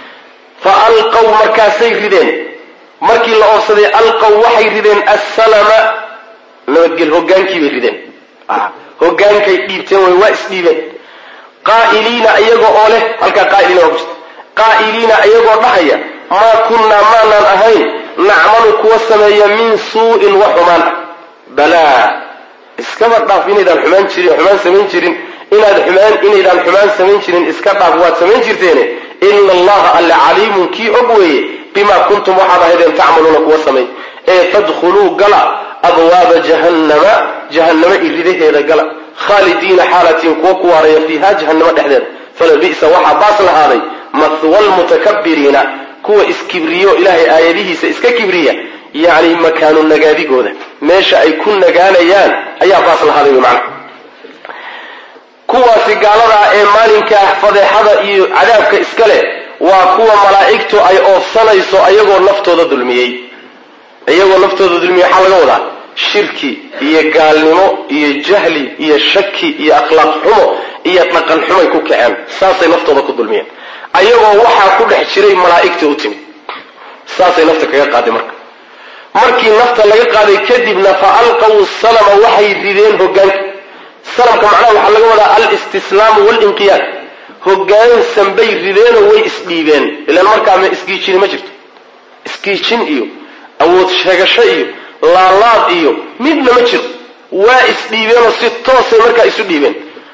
fa alqaw markaasay rideen markii la oofsaday alqaw waxay rideen assalama nabadgel hogaankiibay rideen hogaankay dhiibteen way waa isdhiibeen qaa'iliina iyagoo oo leh halkaa qaa'iliina waa ku jirta qaa'iliina iyagoo dhahaya maa kunnaa maanaan ahayn nacmalu kuwa sameeya min suu'in wa xumaan ah balaa iskaba dhaaf inaydaan xumaan jirin xumaan samayn jirin inaad xumaan inaydaan xumaan samayn jirin iska dhaaf waad samayn jirteene ina allaha alle caliimun kii og weeye bimaa kuntum waxaad ahaydeen tacmaluuna kuwa samay ee fadkhuluu gala abwaaba jahannama jahannama iridaheeda gala khaalidiina xaalatiin kuwa ku waaraya fiiha jahannama dhexdeeda falabi'sa waxaa baas lahaaday mahwa lmutakabiriina kuwa iskibriyo ilaahay aayadihiisa iska kibriya yacni makaanu nagaadigooda meesha ay ku nagaanayaan ayaa baas lahaaday wy macna kuwaasi gaaladaa ee maalinkaa fadeexada iyo cadaabka iska leh waa kuwa malaa'igtu ay oofsanayso ayagoo naftooda dulmiyey iyagoo naftooda dulmiyey waxaa laga wadaa shirki iyo gaalnimo iyo jahli iyo shaki iyo akhlaaq xumo iyo dhaqan xumay ku kaceen saasay naftooda ku dulmiyeen ayagoo waxaa ku dhex jiray malaa'igta u timid saasay nafta kaga qaaday marka markii nafta laga qaaday kadibna fa alqaw salama waxay rideen hogaanka salamka macnaha waxaa laga wadaa alistislaamu walinqiyaad hogaansan bay rideenoo way isdhiibeen ilaan markaa ma isgiijini ma jirto isgiijin iyo awood sheegasho iyo laalaad iyo midna ma jiro waa isdhiibeenoo si toosay markaa isu dhiibeen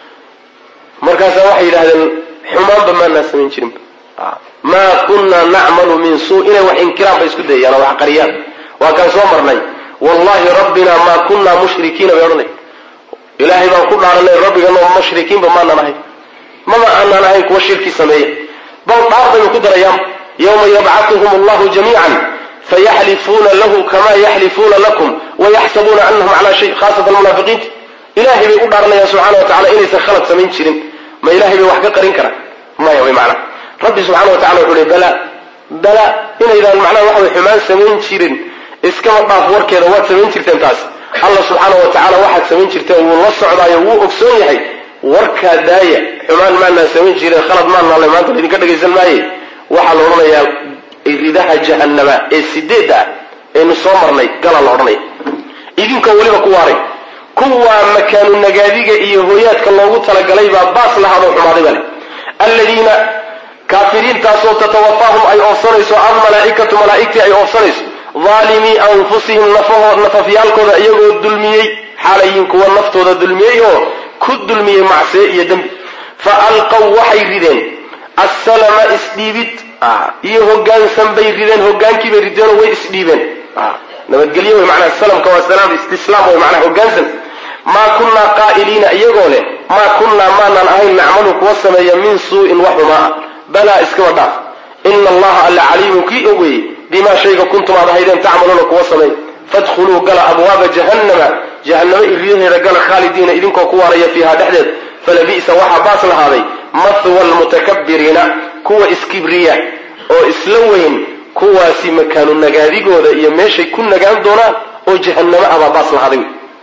markaasaa waxay yidhahdeen xumaanba maanaa samayn jirinba maa kunna nacmalu min suu inay wax inkiraan bay isku dayayaan oo wax qariyaan waa kaan soo marnay wallahi rabbina maa kunna mushrikiina bay odhanay ilaahay baan ku dhaaranay rabbiganoo mushrikiinba maanaan ahay mama aanaan ahayn kuwa shirki sameeya bal dhaar bayba ku darayaan yawma yabcatuhum allahu jamiican fayaxlifuuna lahu kama yaxlifuuna lakum wayaxsabuuna anahum calaa shay khaasatan munaafiqiinta ilahay bay u dhaaranayaan subxana wa tacala inaysan khalad samayn jirin ma ilahay bay wax ka qarin karaan maya way macnaa rabbi subxana wa tacala wuxuu hi bala bala inaydaan macnaha waxa way xumaan samayn jirin iskaba dhaaf warkeeda waad samayn jirteen taas alla subxaana wa tacala waxaad samayn jirteen wuu la socdaayo wuu ogsoon yahay warkaa daaya xumaan maanaan samayn jirin khalad maanale maanta laydinka dhagaysan maaye waxaa la odhanayaa ridaha jahannama ee sideedda ah eenu soo marnay gala la odhanaya idinkoo weliba ku waaray kuwaa makaanu nagaadiga iyo hooyaadka loogu talagalay baa baas lahaadoo xumaaday bale alladiina kaafiriintaasoo tatawafaahum ay oofsanayso almalaaikatu malaaigtii ay oofsanayso aalimii anfusihim nafafyaalkooda iyagoo dulmiyey xaalayiin kuwa naftooda dulmiyey oo ku dulmiyey macsiye iyo dembi fa alqaw waxay rideen assalama isdhiibid iyo hogaansan bay rideen hogaankiibay rideenoo way isdhiibeen nabadgelyo wey manaa salamka waa salaam istislaam wey manaa hogaansan maa kunnaa qaa'iliina iyagoo leh maa kunnaa maanaan ahayn nacmalu kuwa sameeya min suu'in wax xumaa ah balaa iskaba dhaaf ina allaha alla caliimun kii og weeye bimaa shayga kuntum aad ahaydeen tacmaluuna kuwa sameey fadkhuluu gala abwaaba jahannama jahannamo iriyaheeda gala khaalidiina idinkoo ku waaraya fiiha dhexdeed falabi'sa waxaa baas lahaaday mahwa almutakabiriina kuwa iskibriya oo isla weyn kuwaasi makaanu nagaadigooda iyo meeshay ku nagaan doonaan oo jahannamo abaa baas lahaaday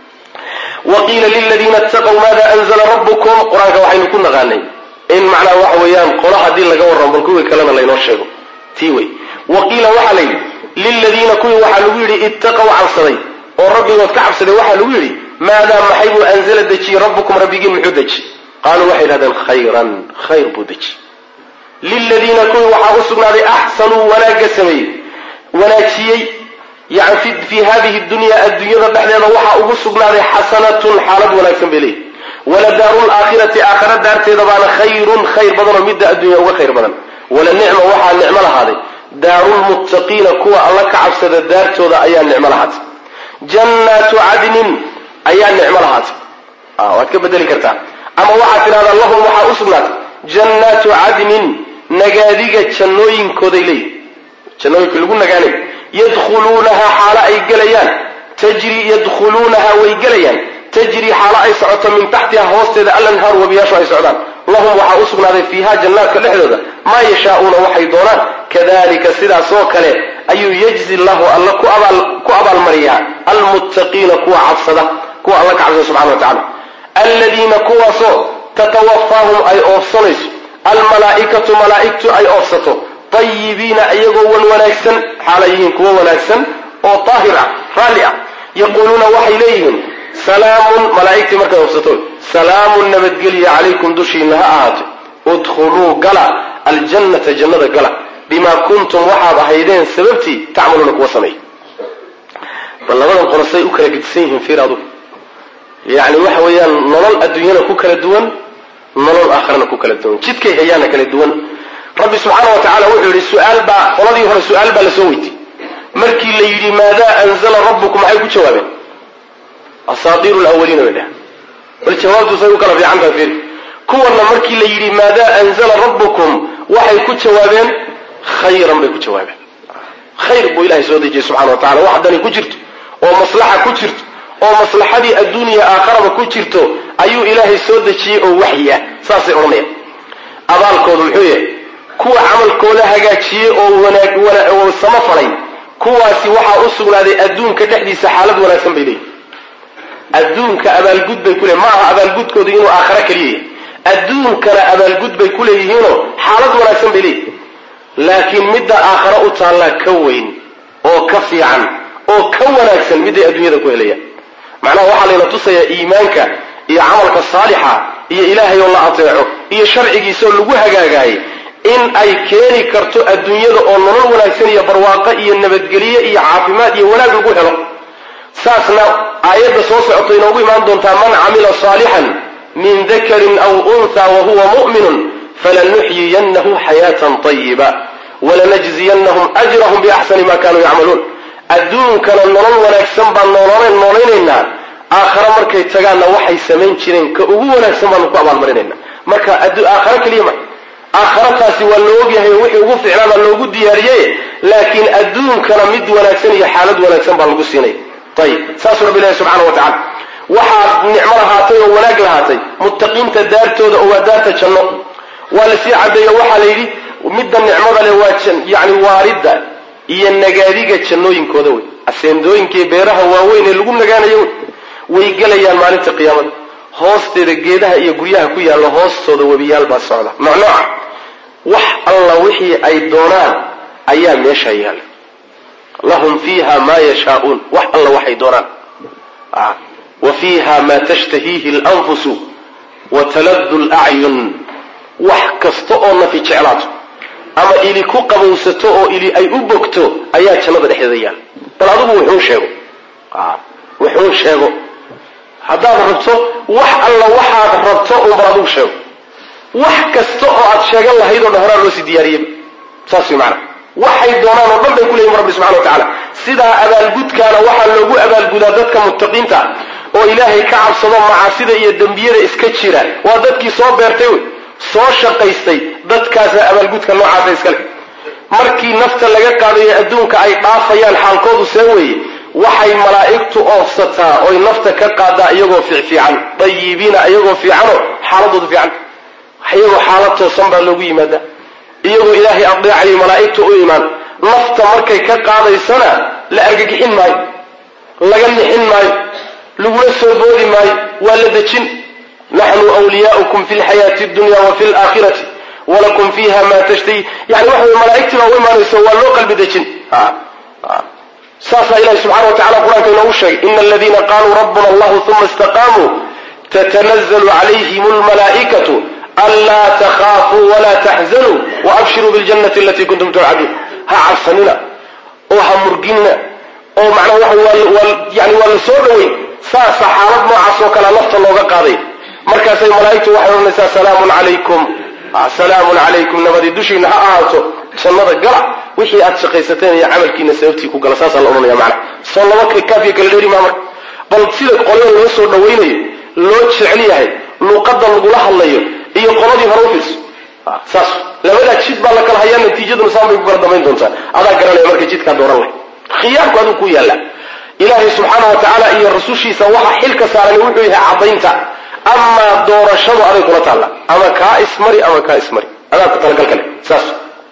wa qiila liladiina ittaqow maada anzla rabbukum qur-aanka waxaynu ku naqaanay in macnaha waxa weeyaan qolo haddii laga warramo bal kuwii kalena laynoo sheego tii wey wa qiila waxaa la yidhi liladiina kuwii waxaa lagu yidhi ittaqow cabsaday oo rabbigood ka cabsaday waxaa lagu yidhi maadaa maxay buu anzala dejiyey rabbukum rabbigiin muxuu deji qaaluu waxay yidhahdeen khayran khayr buu deji liladiina kuwii waxaa u sugnaaday axsanuu wanaagga sameeyey wanaajiyey yani fii hadihi dunya adduunyada dhexdeeda waxaa ugu sugnaaday xasanatun xaalad wanaagsan bay leeyihi waladaaru laakhirati aakhara daarteeda baana khayrun khayr badan oo midda adduunya uga khayr badan wala nicma waxaa nicmo lahaaday daarulmuttaqiina kuwa alla ka cabsada daartooda ayaa nicmo lahaatay jannaatu cadnin ayaa nicmo lahaatay waad ka bedeli kartaa ama waxaad tidhahdaa lahum waxaa u sugnaatay jannaatu cadnin nagaadiga jannooyinkooday leeyihi jannooyinka lagu nagaanayo yadkhuluunahaa xaalo ay gelayaan tajri yadkhuluunaha way gelayaan tajri xaalo ay socoto min taxtiha hoosteeda alanhaaru wabiyaashu ay socdaan lahum waxaa u sugnaaday fiiha jannaadka dhexdooda maa yashaauuna waxay doonaan kadalika sidaasoo kale ayuu yajzi llahu alla ku abaalmariyaa almuttaqiina kuwa cabsada kuwa alla ka cabsada subxana wa tacala aladiina kuwaasoo tatawafaahum ay oofsanayso almalaaikatu malaa'igtu ay oofsato tayibiina iyagoo wan wanaagsan xaalay yihiin kuwo wanaagsan oo daahir ah raalli ah yaquuluuna waxay leeyihiin salaamun malaa'igtii markay oofsato salaamun nabadgelya calaykum dushiina ha ahaato udkhuluu gala aljannata jannada gala bimaa kuntum waxaad ahaydeen sababtii tacmaluuna kuwa sameey bal labadan qorosay u kala gedisan yihiin fiir adugu yacni waxa weeyaan nolol adduunyana ku kala duwan nolol aakharana ku kala duwan jidkay hayaana kala duwan rabbi subxaana wa tacala wuxuu yidhi su-aal baa qoladii hore su-aal baa lasoo weytiyey markii la yidhi maadaa anzala rabbukum maxay ku jawaabeen asaatiiru lawaliina bay dhehen bal jawaabtu say u kala fiican tahay fiiri kuwanna markii la yidhi maadaa anzala rabbukum waxay ku jawaabeen khayran bay ku jawaabeen khayr buu ilahay soo dejiyey subxana wa tacala wax dani ku jirto oo maslaxa ku jirto oo maslaxadii adduuniya aakharaba ku jirto ayuu ilaahay soo dejiyey oo waxyi ah saasay odhanayaan abaalkoodu muxuu yahay kuwa camalkooda hagaajiyey oo wanaag oo samo falay kuwaasi waxaa u sugnaaday adduunka dhexdiisa xaalad wanaagsan bay leeyihin adduunka abaalgud bay ku leeyihin ma aha abaalgudkoodu inuu aakhare keliya yahay adduunkana abaalgud bay ku leeyihiinoo xaalad wanaagsan bay leeyihin laakiin midda aakhare u taallaa ka weyn oo ka fiican oo ka wanaagsan midday adduunyada ku helayaan macnaha waxaa layna tusayaa iimaanka iyo camalka saalixa iyo ilaahay oo la ateeco iyo sharcigiisaoo lagu hagaagaayay in ay keeni karto adduunyada oo nolol wanaagsan iyo barwaaqo iyo nabadgelye iyo caafimaad iyo wanaag lagu helo saasna aayadda soo socota inoogu imaan doontaa man camila saalixan min dakarin aw untha wa huwa mu'minun falanuxyiyannahu xayaatan tayiba walanajziyanahum ajrahum biaxsani ma kanuu yacmaluun adduunkana nolol wanaagsan baan nooln noolaynaynaa aakhare markay tagaanna waxay samayn jireen ka ugu wanaagsan baanu ku abaalmarinayna marka aakhare keliya ma aakhare taasi waa loo ogyahay oo wixii ugu ficnaabaa loogu diyaariyey laakiin adduunkana mid wanaagsan iyo xaalad wanaagsan baa lagu siinay ayib saasuu rabbi ilahi subxana wa tacala waxaa nicmo lahaatay oo wanaag lahaatay muttaqiinta daartooda oo waa daarta janno waa lasii cadeeyo waxaa la yidhi midda nicmada leh waa yani waaridda iyo nagaadiga jannooyinkooda wey aseendooyinkii beeraha waaweyn ee lagu nagaanayo wey way gelayaan maalinta qiyaamada hoosteeda geedaha iyo guryaha ku yaalla hoostooda webiyaal baa socda noocnooca wax alla wixii ay doonaan ayaa meesha yaalla lahum fiiha maa yashaauun wax alla waxay doonaan wa fiiha maa tashtahiihi lanfusu wa taladu lacyun wax kasta oo nafi jeclaato ama ili ku qabowsato oo ili ay u bogto ayaa jannada dhexdeeda yaalla bal adigu wuxuu sheego wuxuu sheego haddaad rabto wax alla waxaad rabto unbal adigu sheego wax kasta oo aad sheegan lahayd oo dhan horaa loo sii diyaariyey saas way macana waxay doonaan oo dhan bay ku leeyihin rabbi subxana wa tacala sidaa abaalgudkaana waxaa loogu abaalgudaa dadka muttaqiinta oo ilaahay ka cabsado macaasida iyo dembiyada iska jira waa dadkii soo beertay wey soo shaqaystay dadkaasa abaalgudka noocaasa iskale markii nafta laga qaadayo adduunka ay dhaafayaan xaalkoodu see weeye waxay malaa'igtu oofsataa oy nafta ka qaadaa iyagoo fiicfiican dayibiina iyagoo fiicanoo xaaladoodu fiican iyagoo xaalad toosan baa loogu yimaadaa iyagoo ilaahay adeecayay malaa'igtu u imaan nafta markay ka qaadaysana la argagixin maayo laga nixin maayo lagula soo boodi maayo waa la dejin naxnu wliyaaukum fi lxayaati dunya wa fi laakhirati walakum fiiha ma tashtahi yani waxa wey malaa'igtii baa u imaanaysa waa loo qalbi dejin saasaa ilahi subxana wa tacala qur-aanka inoogu sheegay ina aladiina qaluu rabbuna allahu uma istaqaamuu tatanazalu calayhim lmalaa'ikatu anlaa takhaafuu walaa taxzanuu waabshiruu biljannati alatii kuntum tuucaduun ha cabsanina oo ha murginina oo macnaha waa yani waa la soo dhoweyn saasa xaalad noocaas oo kalea nafta looga qaaday markaasay malaa'igtu waxay odhanaysaa salaamun calaykum salaamun calaykum nabadi dushiina ha ahaato jannada gala wixii aad shaqaysateen iyo camalkiina sababtii ku gala saasaa la odhanaya macana soo laba kaafiya kala dheeri maa marka bal sida qolada loo soo dhawaynayo loo jecel yahay luuqadda lagula hadlayo iyo qoladii hore u fiirso saas labadaa jid baa la kala hayaa natiijaduna saan bay ku kala damayn doontaa adaa garanaya marka jidkaa dooran lahay khiyaarku aduu ku yaalla ilaahay subxaana wa tacaala iyo rasushiisa waxa xilka saaran wuxuu yahay caddaynta amaa doorashadu aday kula taalla ama kaa ismari ama kaa ismari adaa ku talagal kale saas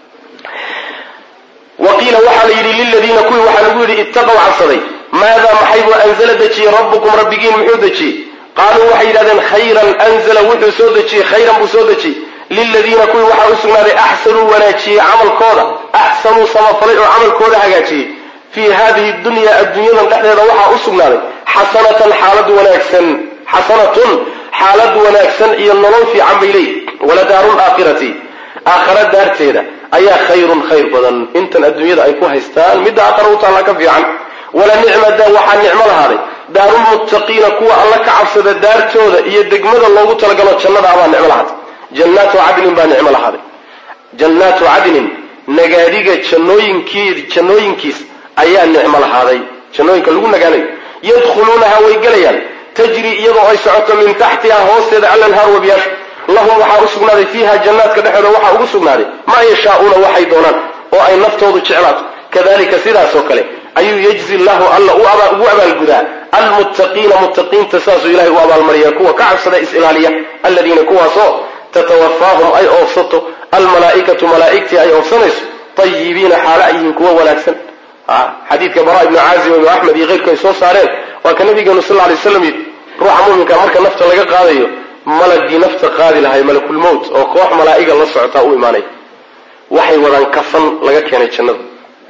wa qiila waxaa la yidhi liladiina kuwii waxaa lagu yidhi ittaqow cabsaday maadaa maxay buu anzala dejiyey rabbukum rabbigiin muxuu dejiyey qaaluu waxay yidhahdeen khayran anzala wuxuu soo dejiyey khayran buu soo dejiyey liladiina kuwii waxaa u sugnaaday axsanuu wanaajiyey camalkooda axsanuu samafalay oo camalkooda hagaajiyey fii hadihi dunya adduunyadan dhexdeeda waxaa u sugnaaday xasanatan xaalad wanaagsan xasanatun xaalad wanaagsan iyo nolol fiican bay leeyihi waladaaru laakhirati aakhara daarteeda ayaa khayrun khayr badan intan adduunyada ay ku haystaan midda aakhara u taalla ka fiican wala nicmada waxaa nicmo lahaaday daarulmuttaqiina kuwa alla ka cabsada daartooda iyo degmada loogu talagalo jannada abaa nicmo lahaatay jannaatu cadnin baa nicmo lahaaday jannaatu cadnin nagaadiga jannooyinkii jannooyinkiis ayaa nicmo lahaaday jannooyinka lagu nagaanayo yadkhuluunaha way gelayaan tajri iyadoo ay socoto min taxtiha hoosteeda alanhaar wabiyaashu lahum waxaa u sugnaaday fiiha jannaadka dhexooda waxaa ugu sugnaaday maa yashaauuna waxay doonaan oo ay naftoodu jeclaato kadalika sidaasoo kale ayuu yajzi llahu alla ugu abaalgudaa almuttaqiina muttaqiinta saasuu ilahay u abaalmariya kuwa ka cabsada is-ilaaliya aladiina kuwaasoo tatawafaahum ay oofsato almalaaikatu malaaigtii ay oofsanayso ayibiina xaala ay yihiin kuwa wanaagsan xadiidka bara ibnu caazim ibnu axmed iyo keyrku ay soo saareen waa ka nabigeenu sal lay slam yidhi ruuxa muminka marka nafta laga qaadayo malagii nafta qaadi lahay malakulmowt oo koox malaa'iga la socotaa u imaanay waxay wadaan kafan laga keenay jannada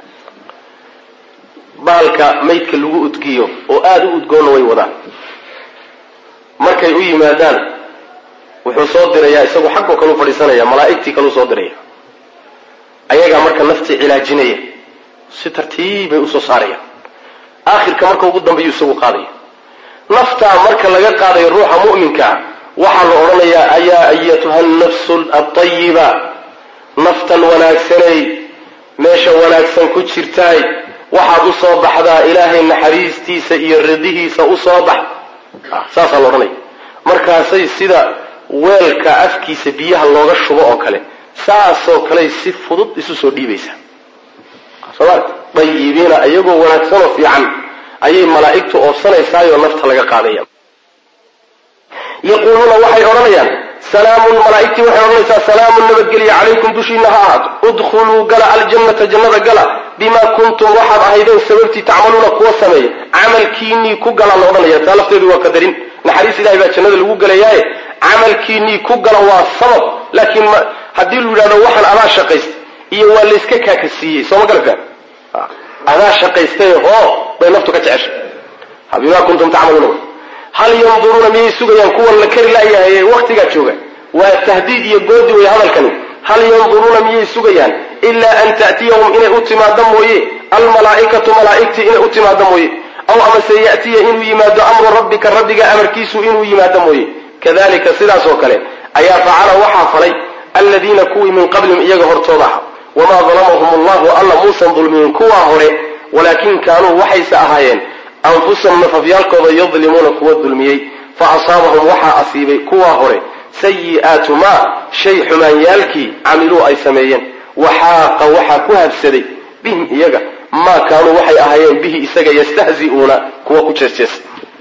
baalka maydka lagu udgiyo oo aada u udgoonna way wadaan markay u yimaadaan wuxuu soo dirayaa isagu xaggoo kalu fadhiisanaya malaa'igtii kaluu soo diraya ayagaa marka naftii cilaajinaya si tartiibay usoo saarayaan aakhirka marka ugu dambeeyu isagu qaadaya naftaa marka laga qaadayo ruuxa mu'minkaa waxaa la odhanayaa ayaa ayatuha nafsu atayiba naftan wanaagsanay meesha wanaagsan ku jirtaay waxaad u soo baxdaa ilaahay naxariistiisa iyo radihiisa u soo bax saasaa la odhanaya markaasay sida weelka afkiisa biyaha looga shubo oo kale saasoo kaley si fudud isu soo dhiibaysaa sooma dayibiina iyagoo wanaagsanoo fiican ayay malaa'igtu oofsanaysaayoo nafta laga qaadaya yaquuluuna waxay odhanayaan salaamun malaaigtii waxay odhanaysaa salaamun nabadgelya calaykum dushiina ha ahaato udkhuluu gala aljannata jannada gala bimaa kuntum waxaad ahaydeen sababtii tacmaluuna kuwa sameeya camalkiinii ku gala la odhanaya taa lafteedu waa qadarin naxariis ilahay baa jannada lagu gelayaaye camalkiinii ku gala waa sabab laakiin haddii lu yidhahdo waxaan adaa shaqaystay iyo waa layska kaakasiiyey sooma galabkaan adaa shaqaystay hoo bay naftu ka jeceshay bimaa kuntum tacmaluuna hal yanduruuna miyay sugayaan kuwan la kari laayahay ee waktigaa jooga waa tahdiid iyo goodi wey hadalkani hal yanduruuna miyay sugayaan ilaa an ta'tiyahum inay u timaado mooye almalaa'ikatu malaa'igtii inay u timaado mooye aw amase ya'tiya inuu yimaado amru rabbika rabbiga amarkiisu inuu yimaado mooye kadalika sidaas oo kale ayaa facala waxaa falay aladiina kuwii min qablihim iyaga hortooda aha wamaa dalamahum allahu alla muusan dulmiyin kuwaa hore walaakin kaanuu waxayse ahaayeen anfusahum nafafyaalkooda yadlimuuna kuwa dulmiyey fa asaabahum waxaa asiibay kuwaa hore sayi'aatu maa shay xumaanyaalkii camiluu ay sameeyeen waxaaqa waxaa ku habsaday bihim iyaga maa kaanuu waxay ahaayeen bihi isaga yastahzi'uuna kuwa ku jeesjeesa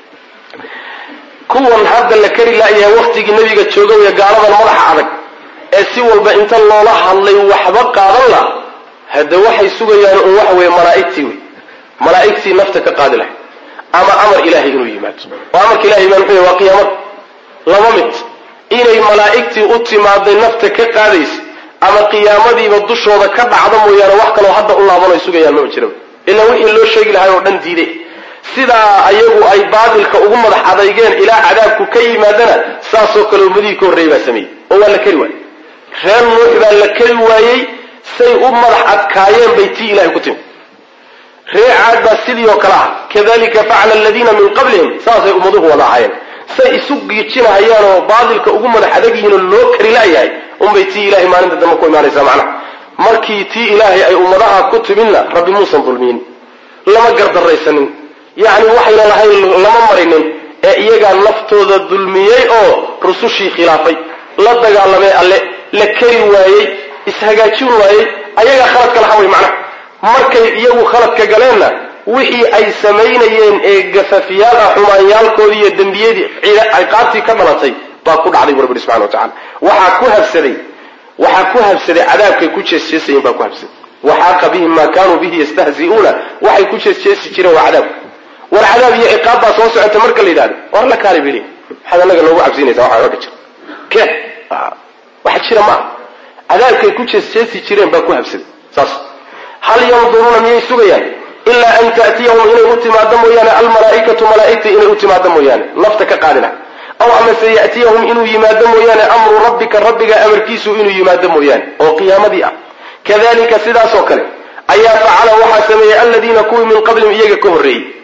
kuwan hadda la kari laayahay waktigii nebiga joogawaya gaaladan madaxa adag ee si walba inta loola hadlay waxba qaadan la hadde waxay sugayaan un waxa weeye malaa'igtii wey malaa'igtii nafta ka qaadi lahay ama amar ilaahay inuu yimaado oo amarka ilahay baa muxuu waa qiyaamada laba mid inay malaa'igtii u timaaday nafta ka qaadaysa ama qiyaamadiiba dushooda ka dhacdo mooyaane wax kaloo hadda u laaban ay sugayaan maba jiraba ilaa wixii loo sheegi lahay oo dhan diiday sidaa ayagu ay baatilka ugu madax adeygeen ilaa cadaabku ka yimaadana saasoo kale ummadihii ka horreeyey baa sameeyey oo waa la keri waayey reer nuux baa la keri waayey say u madax adkaayeen bay tii ilahay ku timi ree caad baa sidii oo kale ah kadalika facala aladiina min qablihim saasay ummaduhu wada ahaayeen say isu giijinahayaan oo baatilka ugu madax adag yihiin oo loo kari la'yahay unbay tii ilahay maalinta dambe ku imaanaysaa macnaha markii tii ilaahay ay ummadaha ku timinna rabbi muusan dulmiyin lama gardaraysanin yacni waxayna lahayn lama marinin ee iyagaa naftooda dulmiyey oo rusushii khilaafay la dagaalamay alle la keri waayey ishagaajin waayey ayagaa khaladka laha way macnaha markay iyagu khaladka galeenna wixii ay samaynayeen ee gafafyaal ah xumaanyaalkoodii iyo dembiyadii ciqaabtii ka dhalatay baa ku dhacday bu rabbi subxana wa tacala waxaa ku habsaday waxaa ku habsaday cadaabkay ku jeesjeesayeen baa ku habsaday waxaaqa bihim maa kaanuu bihi yastahzi'uuna waxay ku jeesjeesi jireen waa cadaabka war cadaab iyo ciqaab baa soo socota marka la yidhahdo war la kaali bili maxaad anaga noogu cabsinaysa waxaa oga jira ke waxa jira maaha cadaabkay ku jeesjeesi jireen baa ku habsaday saas hal yanduruuna miyay sugayaan ilaa an ta'tiyahum inay u timaado mooyaane almalaa'ikatu malaa'igta inay u timaado mooyaane nafta ka qaadi laha aw amase ya'tiyahum inuu yimaado mooyaane amru rabbika rabbiga amarkiisu inuu yimaado mooyaane oo qiyaamadii ah kadalika sidaasoo kale ayaa facala waxaa sameeyey aladiina kuwii min qablihim iyaga ka horreeyey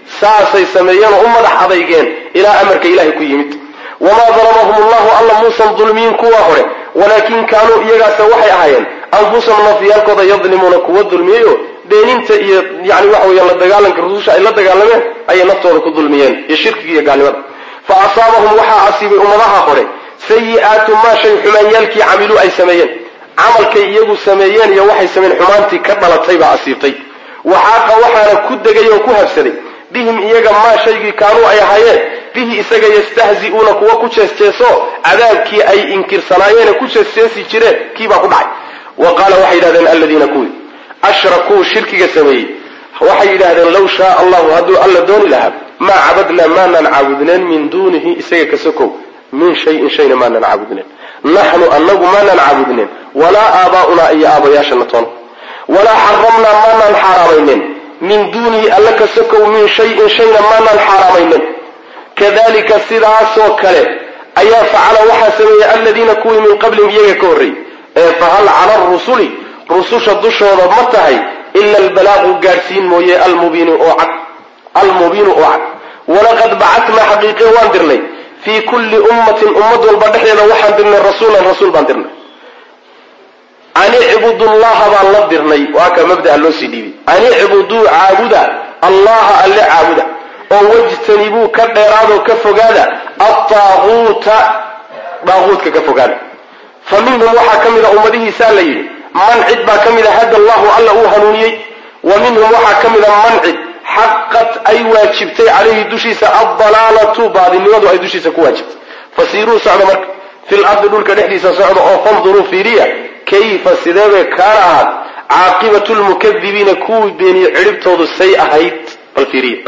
saasay sameeyeen oo u madax adaygeen ilaa amarka ilahay ku yimid wamaa dalamahum allahu alla muusan dulmiyin kuwa hore walaakin kaanuu iyagaase waxay ahaayeen anfusahum nafyaalkooda yadlimuuna kuwa dulmiyeyo beeninta iyo yani waxa weya la dagaalanka rususha ay la dagaalameen ayay naftooda ku dulmiyeen iyo shirkiga iyo gaalnimada fa asaabahum waxaa asiibay ummadaha hore sayi-aatu maa shay xumaanyaalkii camiluu ay sameeyeen camalkay iyagu sameeyeen iyo waxay sameeyeen xumaantii ka dhalatay baa asiibtay waxaaqa waxaana ku degay oo ku habsaday bihim iyaga maa shaygii kaanuu ay ahaayeen bihi isaga yastahzi'uuna kuwa ku jeesjeeso cadaabkii ay inkirsanaayeen ku jeesjeesi jireen kii baa ku dhacay wa qaala waxay yidhahdeen aladiina kuwii ashrakuu shirkiga sameeyey waxay yidhaahdeen low shaaa allahu hadduu alla dooni lahaa maa cabadnaa maanaan caabudneen min duunihi isaga ka sokow min shayin shayna maanaan caabudneen naxnu anagu maanaan caabudneen walaa aabaa'unaa iyo aabayaashana toona walaa xaramnaa maanaan xaaraamaynen min duunihi alla ka sokow min shayin shayna maanaan xaaraamaynen kadalika sidaasoo kale ayaa facala waxaa sameeyey aladiina kuwii min qablihim iyaga ka horreeyey ee fahal cala arusuli rususha dushooda ma tahay ila albalaaqu gaadhsiin mooye almubiinu oo cad almubiinu oo cad walaqad bacatnaa xaqiiqe waan dirnay fii kulli ummatin ummad walba dhexdeeda waxaan dirnay rasuulan rasuul baan dirnay an icbudu llaha baan la dirnay waa ka mabdaa loo sii dhiibay an icbuduu caabuda allaha alle caabuda oo wajtanibuu ka dheeraadoo ka fogaada altaaguuta daaguutka ka fogaada fa minhum waxaa ka mida ummadihiisaa la yidhi man cid baa ka mida hada allahu alla uu hanuuniyey wa minhum waxaa ka mida man cid xaqat ay waajibtay calayhi dushiisa addalaalatu baadinimadu ay dushiisa ku waajibtay fasiiruu socda marka fil ardi dhulka dhexdiisa socda oo fanduruu fiiriya kayfa sideebay kaana ahaad caaqibatu lmukadibiina kuwii beeniye cidhibtoodu say ahayd bal fiiriya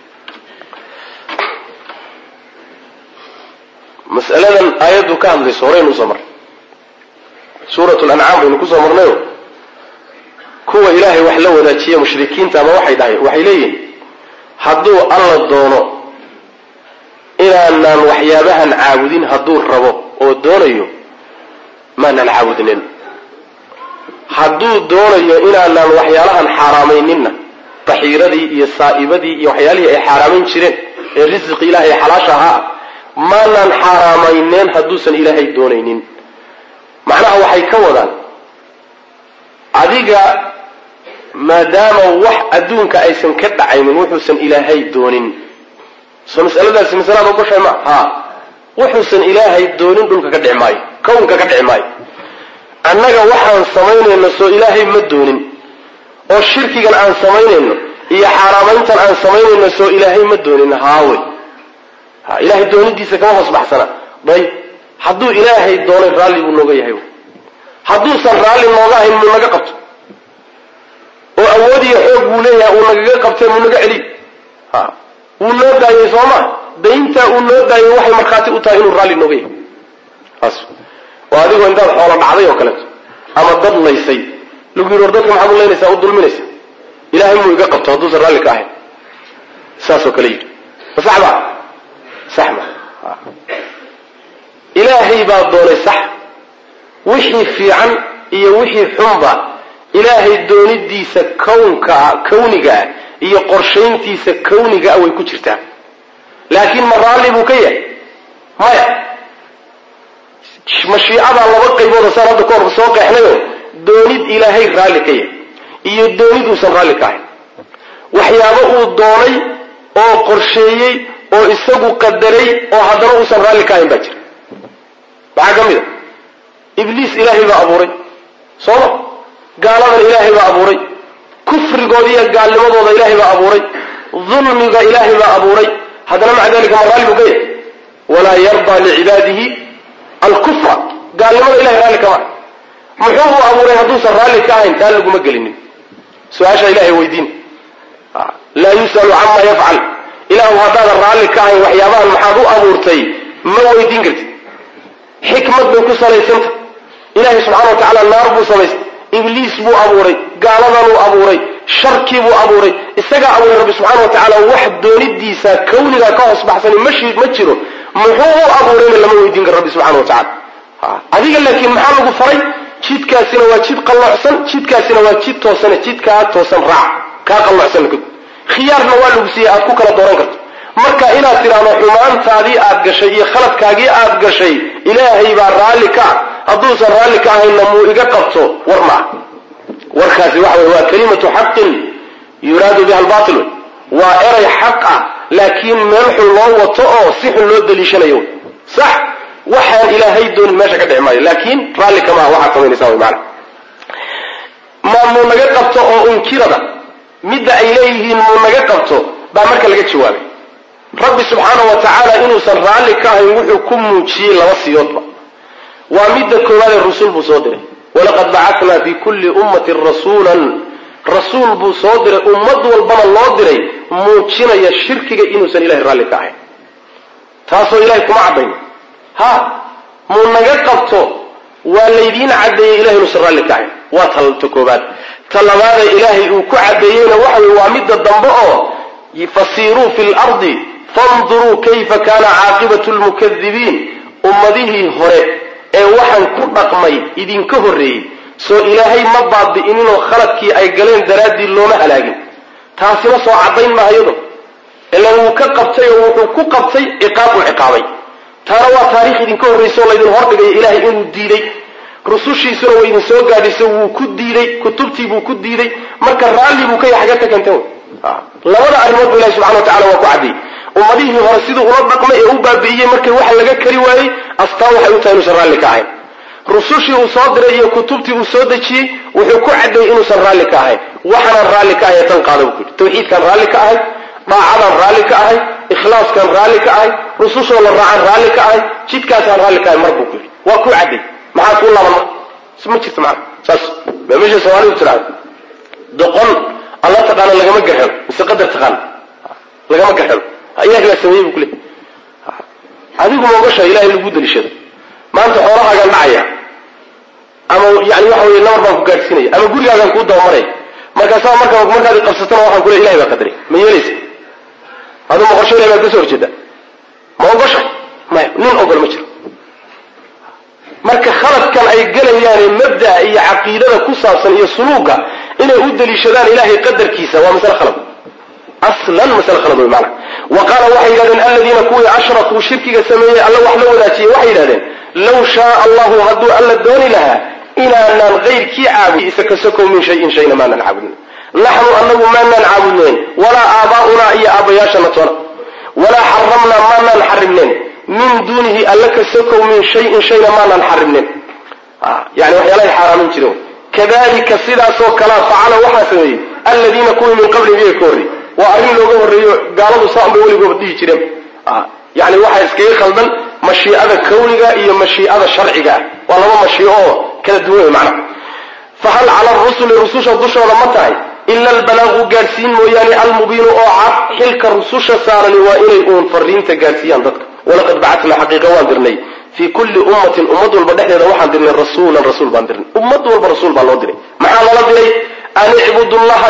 masaladan aayaddu ka hadlayso horeynu usoo marnay suurat lancaam baynu kusoo marnayo kuwa ilaahay wax la wadaajiya mushrikiinta ama waxay dhahay waxay leeyihin hadduu alla doono inaanaan waxyaabahan caabudin hadduu rabo oo doonayo maanaan caabudnin hadduu doonayo inaanaan waxyaalahan xaaraamayninna baxiiradii iyo saa'ibadii iyo waxyaalihii ay xaaraamayn jireen ee risqi ilaahay xalaasha ahaa maanaan xaaraamayneen hadduusan ilaahay doonaynin macnaha waxay ka wadaan adiga maadaama wax adduunka aysan ka dhacaynin wuxuusan ilaahay doonin soo masaladaasi masalada ogoshay ma ha wuxuusan ilaahay doonin dhulka ka dhici maayo kownka ka dhici maayo annaga waxaan samaynayno soo ilaahay ma doonin oo shirkigan aan samaynayno iyo xaaraamayntan aan samaynayno soo ilaahay ma doonin haawe ha ilaahay doonidiisa kama hoos baxsana dayb hadduu ilaahay doonay raalli buu nooga yahay hadduusan raalli nooga ahayn muu naga qabto oo awood iyo xoog buu leeyahay uu nagaga qabtee muu naga celiy ha wuu noo daayey soo ma dayntaa uu noo daayey waxay markhaati u tahay inuu raalli nooga yahay taas oo adigoo intaad xoolo dhacday oo kaleeto ama dad laysay lagu yidhi war dadka maxaad u laynaysaa u dulminaysa ilaahay muu iga qabto hadduusan raalli ka ahayn saasoo kale yidhi ma sax ba sax ma ilaahay baa doonay sax wixii fiican iyo wixii xunba ilaahay doonidiisa kownkaa kawnigaa iyo qorshayntiisa kawnigaa way ku jirtaa laakiin ma raalli buu ka yahay maya mashiicadaa laba qaybooda saan hadda kahor soo qeexnayo doonid ilaahay raalli ka yahay iyo doonid uusan raalli ka ahayn waxyaabo uu doonay oo qorsheeyey oo isagu qadaray oo haddana uusan raalli ka ahayn baa jira maxaa ka mid a ibliis ilaahay baa abuuray sooma gaaladan ilaahay baa abuuray kufrigooda iyo gaalnimadooda ilaahay baa abuuray dulmiga ilaahay baa abuuray haddana maca dalika ma raalli buu ka yahay walaa yardaa licibaadihi alkufra gaalnimada ilahay raalli kama ah muxuu uu abuuray hadduusan raalli ka ahayn taa laguma gelinin su-aasha ilahay weydiin laa yus'alu cama yafcal ilaahu haddaadan raalli ka ahayn waxyaabahan maxaad u abuurtay ma weydiin kartid xikmad bay ku salaysanta ilaahay subxana wa tacaala naar buu samaystay ibliis buu abuuray gaaladanuu abuuray sharkii buu abuuray isagaa abuuray rabbi subxana wa tacaala wax doonidiisa kawnigaa ka hoos baxsani mashi ma jiro muxuu u abuurayna lama weydiin karo rabbi subxana wa tacala adiga laakiin maxaa lagu faray jidkaasina waa jid qalloocsan jidkaasina waa jid toosane jidkaa toosan raac kaa qalloocsan khiyaarna waa lagu siiyey aad ku kala dooran karto marka inaad tidhaahdo xumaantaadii aad gashay iyo khaladkaagii aad gashay ilaahay baa raalli ka ah hadduusan raalli ka ahaynna muu iga qabto war maa warkaasi waxa wey waa kalimatu xaqin yuraadu biha albaatil waa eray xaq ah laakiin meel xun loo wato oo si xun loo daliishanayo sax waxaan ilaahay doonin meesha ka dhici maayo laakiin raalli kamaa waxaad samaynaysaa wy maana ma muu naga qabto oo unkirada midda ay leeyihiin muu naga qabto baa marka laga jawaabay rabbi subxaanau wa tacaala inuusan raalli ka ahayn wuxuu ku muujiyey laba siyoodba waa midda koowaadee rasuul buu soo diray walaqad bacatnaa fi kulli ummatin rasuulan rasuul buu soo diray ummad walbana loo diray muujinaya shirkiga inuusan ilahay raalli ka ahayn taasoo ilahay kuma caddayn ha muu naga qabto waa laydiin caddeeyey ilahay inuusan raalli ka ahayn waa ta koobaad ta labaada ilaahay uu ku caddeeyeyna waxa wey waa midda dambe oo fasiiruu fi lardi fanduruu kayfa kaana caaqibatu lmukadibiin ummadihii hore ee waxaan ku dhaqmay idinka horreeyey soo ilaahay ma baabi'ininoo khaladkii ay galeen daraaddii looma halaagin taasina soo caddayn mahayado ilan wuu ka qabtay oo wuxuu ku qabtay ciqaab uu ciqaabay taana waa taarikh idinka horraysa oo laydin hordhigaya ilaahay inuu diiday rusushiisuna way idin soo gaadhisay wuu ku diiday kutubtii buu ku diiday marka raalli buu ka yahay xagga ka keenteen labada arrimood bu ilahi subxana wa tacala waa ku caddeeyey ummadihii hore siduu ula dhaqmay ee u baabi'iyey markay waxa laga kari waayey astaan waxay u tahay inuusan raalli ka ahayn rusushii uu soo diray iyo kutubtii uu soo dejiyey wuxuu ku caddeeyey inuusan raalli ka ahayn waxaanaan raalli ka ahay tan qaada buu ku yidhi tawxiidkaan raalli ka ahay daacadaan raalli ka ahay ikhlaaskaan raalli ka ahay rusushoo la raacaan raalli ka ahay jidkaasaan raalli ka ahay mar buu ku yidhi waa kuu caddeey maxaa kuu laaban marka ma jirto macana saas baa meesha soomaalidu tiraahdo doqon alla taqaana lagama garhelo mise qadar taqaana lagama garhelo ilahi baa sameeyey bu ku leey adigu ma ogasha ilahay lagu daliishado maanta xoolahaagaan dhacaya ama yani waxa wey nabar baan ku gaadhsiinaya ama gurigaagaan kuu dabamaraya markaasaa marka markaad qabsatana waxaan kule ilahay baa qadaray ma yeelaysa aduu ma qorsho ilahay baad kasoo horjeedaa ma ogosha maya nin ogol ma jiro marka khaladkan ay gelayaane mabda'a iyo caqiidada ku saabsan iyo suluuga inay u daliishadaan ilahay qadarkiisa waa masale khalad aslan masale khalad wey maana wa qaala waxay yidhahdeen aladiina kuwii ashrakuu shirkiga sameeyey alla wax la wadaajiyey waxay yidhahdeen low shaaa allahu hadduu alla dooni lahaa inaanaan kayrkii caabudin isa ka sokow min shayin shayna maanaan caabudin naxnu anagu maanaan caabudnayn walaa aabaa'unaa iyo aabbayaashana toona walaa xaramnaa maanaan xarimnayn min duunihi alla ka sokow min shayin shayna maanaan xarimnayn yani waxyaalahay xaaraamin jireen kadalika sidaasoo kalea facala waxaa sameeyey aladiina kuwii min qablihim iyaga ka horrey waa arrin looga horreeyo gaaladu saan bay weligooba dhihi jireen yani waxaa iskaga khaldan mashiicada kawniga iyo mashiicada sharciga ah waa laba mashiico oo kala duwan wey macnaha fahal cala arusuli rususha dushooda ma tahay ila albalaaqu gaadhsiin mooyaane almubiinu oo cad xilka rususha saarani waa inay uun fariinta gaadhsiiyaan dadka walaqad bacatnaa xaqiiqa waan dirnay fii kulli ummatin ummad walba dhexdeeda waxaan dirnay rasuulan rasuul baan dirnay ummad walba rasuul baa loo diray maxaa loola diray an icbudu llaha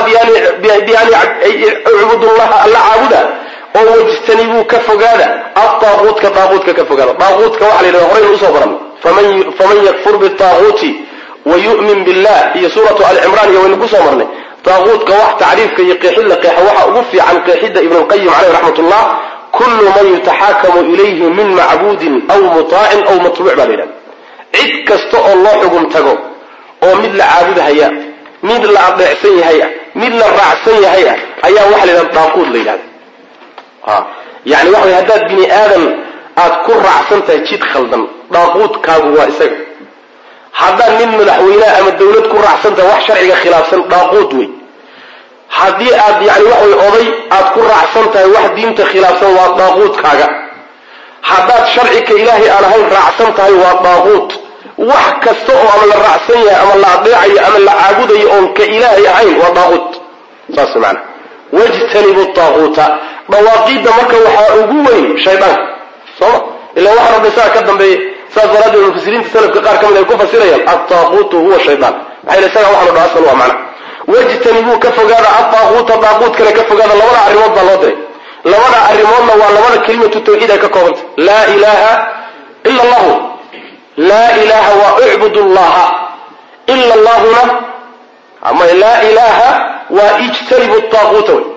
icbudu llaha alla caabuda oo wajtanibuu ka fogaada adaaquutka daaquutka ka fogaada daaquutka waxa la yidhahda horaynu usoo baran faman yakfur bitaaquuti wa yu'min billah iyo suuratu alcimraan iyo waynu kusoo marnay daaquutka wax tacriifka iyo qeexid la qeexa waxa ugu fiican qeexidda ibn lqayim caleyh raxmat ullah kullu man yutaxaakamu ilayhi min macbuudin aw mutaacin aw matbuuc baa la yidhahda cid kasta oo loo xugum tago oo mid la caabudhaya mid la adeecsan yahay ah mid la raacsan yahay ah ayaa waxa la yidhahda daaquud la yidhahda yani waxa way haddaad bini aadan aad ku raacsan tahay jid khaldan daaquudkaagu waa isaga haddaad nin madaxweyneha ama dawlad ku raacsan tahay wax sharciga khilaafsan daaquud wey haddii aad yani waxa way oday aad ku raacsan tahay wax diinta khilaafsan waa daaquudkaaga haddaad sharcika ilaahay aan ahayn raacsan tahay waa daaquud wax kasta oo ama la raacsan yahay ama la adeecayo ama la caabudayo oon ka ilaahay ahayn waa daaquud saas maana wajtanibu daaquuta dhawaaqiidda marka waxaa ugu weyn shaydaanka sooma ila waxa rabbi saa ka dambeeya saas daraaddeed mufasiriinta salafka qaar ka mid ay ku fasirayaan adaaquutu huwa shaydaan maxaa yidhi isaga waxaanu dhaha asal waa macna wajtanibuu ka fogaada adaaquuta daaquudkana ka fogaada labada arrimood baa loo diray labada arrimoodna waa labada kelimatu tawxiid ay ka koobanta laa ilaaha ila allahu laa ilaaha waa icbud llaha ila allahuna ama laa ilaaha waa ijtanibu daaquuta wey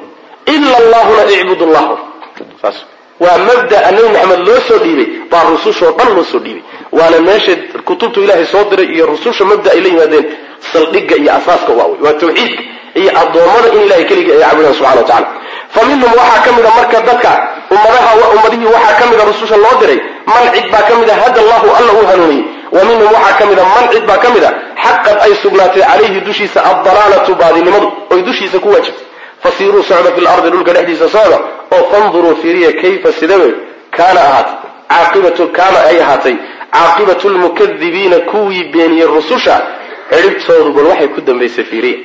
ila allahuna icbud llahu saas waa mabdaa nabi maxamed loo soo dhiibay baa rusushoo dhan loo soo dhiibay waana meesha kutubtu ilaahay soo diray iyo rususha mabda ay la yimaadeen saldhigga iyo asaaska waa wey waa tawxiidka iyo addoommada in ilahay keligii ay caabudaan subxana wa tacala fa minhum waxaa ka mida marka dadka ummadaha ummadihii waxaa ka mida rususha loo diray man cid baa ka mida hada allahu alla uu hanuuniyey wa minhum waxaa ka mida man cid baa ka mida xaqad ay sugnaatay calayhi dushiisa addalaalatu baadinimadu oy dushiisa ku waajibtay fasiiruu socda fi lardi dhulka dhexdiisa socda oo fanduruu fiiriya kayfa sidawe kaana ahaatay caaqibatu kaana ay ahaatay caaqibatu lmukadibiina kuwii beeniyey rususha ciribtoodu bal waxay ku dambaysay fiiriya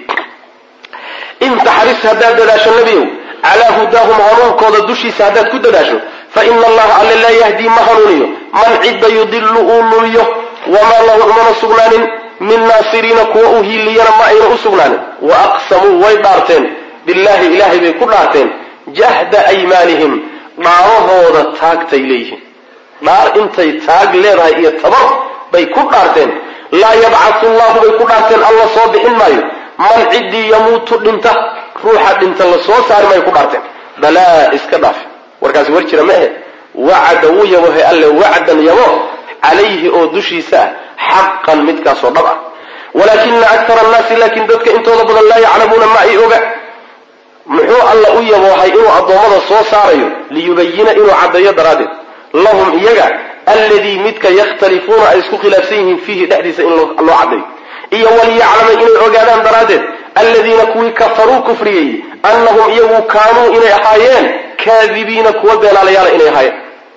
in taxris haddaad dadaasho nebiyow calaa hudaahum hanuunkooda dushiisa haddaad ku dadaasho fa ina allaha alle laa yahdii ma hanuuniyo man cidda yudilu uu lumiyo wamaa lahu umana sugnaanin min naasiriina kuwa u hiiliyana ma ayna u sugnaanin wa aqsamuu way dhaarteen billahi ilaahay bay ku dhaarteen jahda aymaanihim dhaarahooda taagtay leeyihiin dhaar intay taag leedahay iyo tabar bay ku dhaarteen laa yabcatu llahu bay ku dhaarteen alla soo bixin maayo man ciddii yamuutu dhinta ruuxa dhinta la soo saari maayo ku dhaarteen balaa iska dhaaf warkaasi war jira ma ahe wacada wuu yabohe alle wacdan yabo calayhi oo dushiisa ah xaqan midkaasoo dhab ah walaakina akara annaasi laakiin dadka intooda badan laa yaclamuuna ma ay oga muxuu alla u yaboohay inuu addoommada soo saarayo liyubayina inuu caddeeyo daraaddeed lahum iyaga alladii midka yakhtalifuuna ay isku khilaafsan yihiin fiihi dhexdiisa in loo caddeeyo iyo waliyaclama inay ogaadaan daraaddeed alladiina kuwii kafaruu kufriyey annahum iyagu kaanuu inay ahaayeen kaadibiina kuwa beenaalayaala inay ahaayeen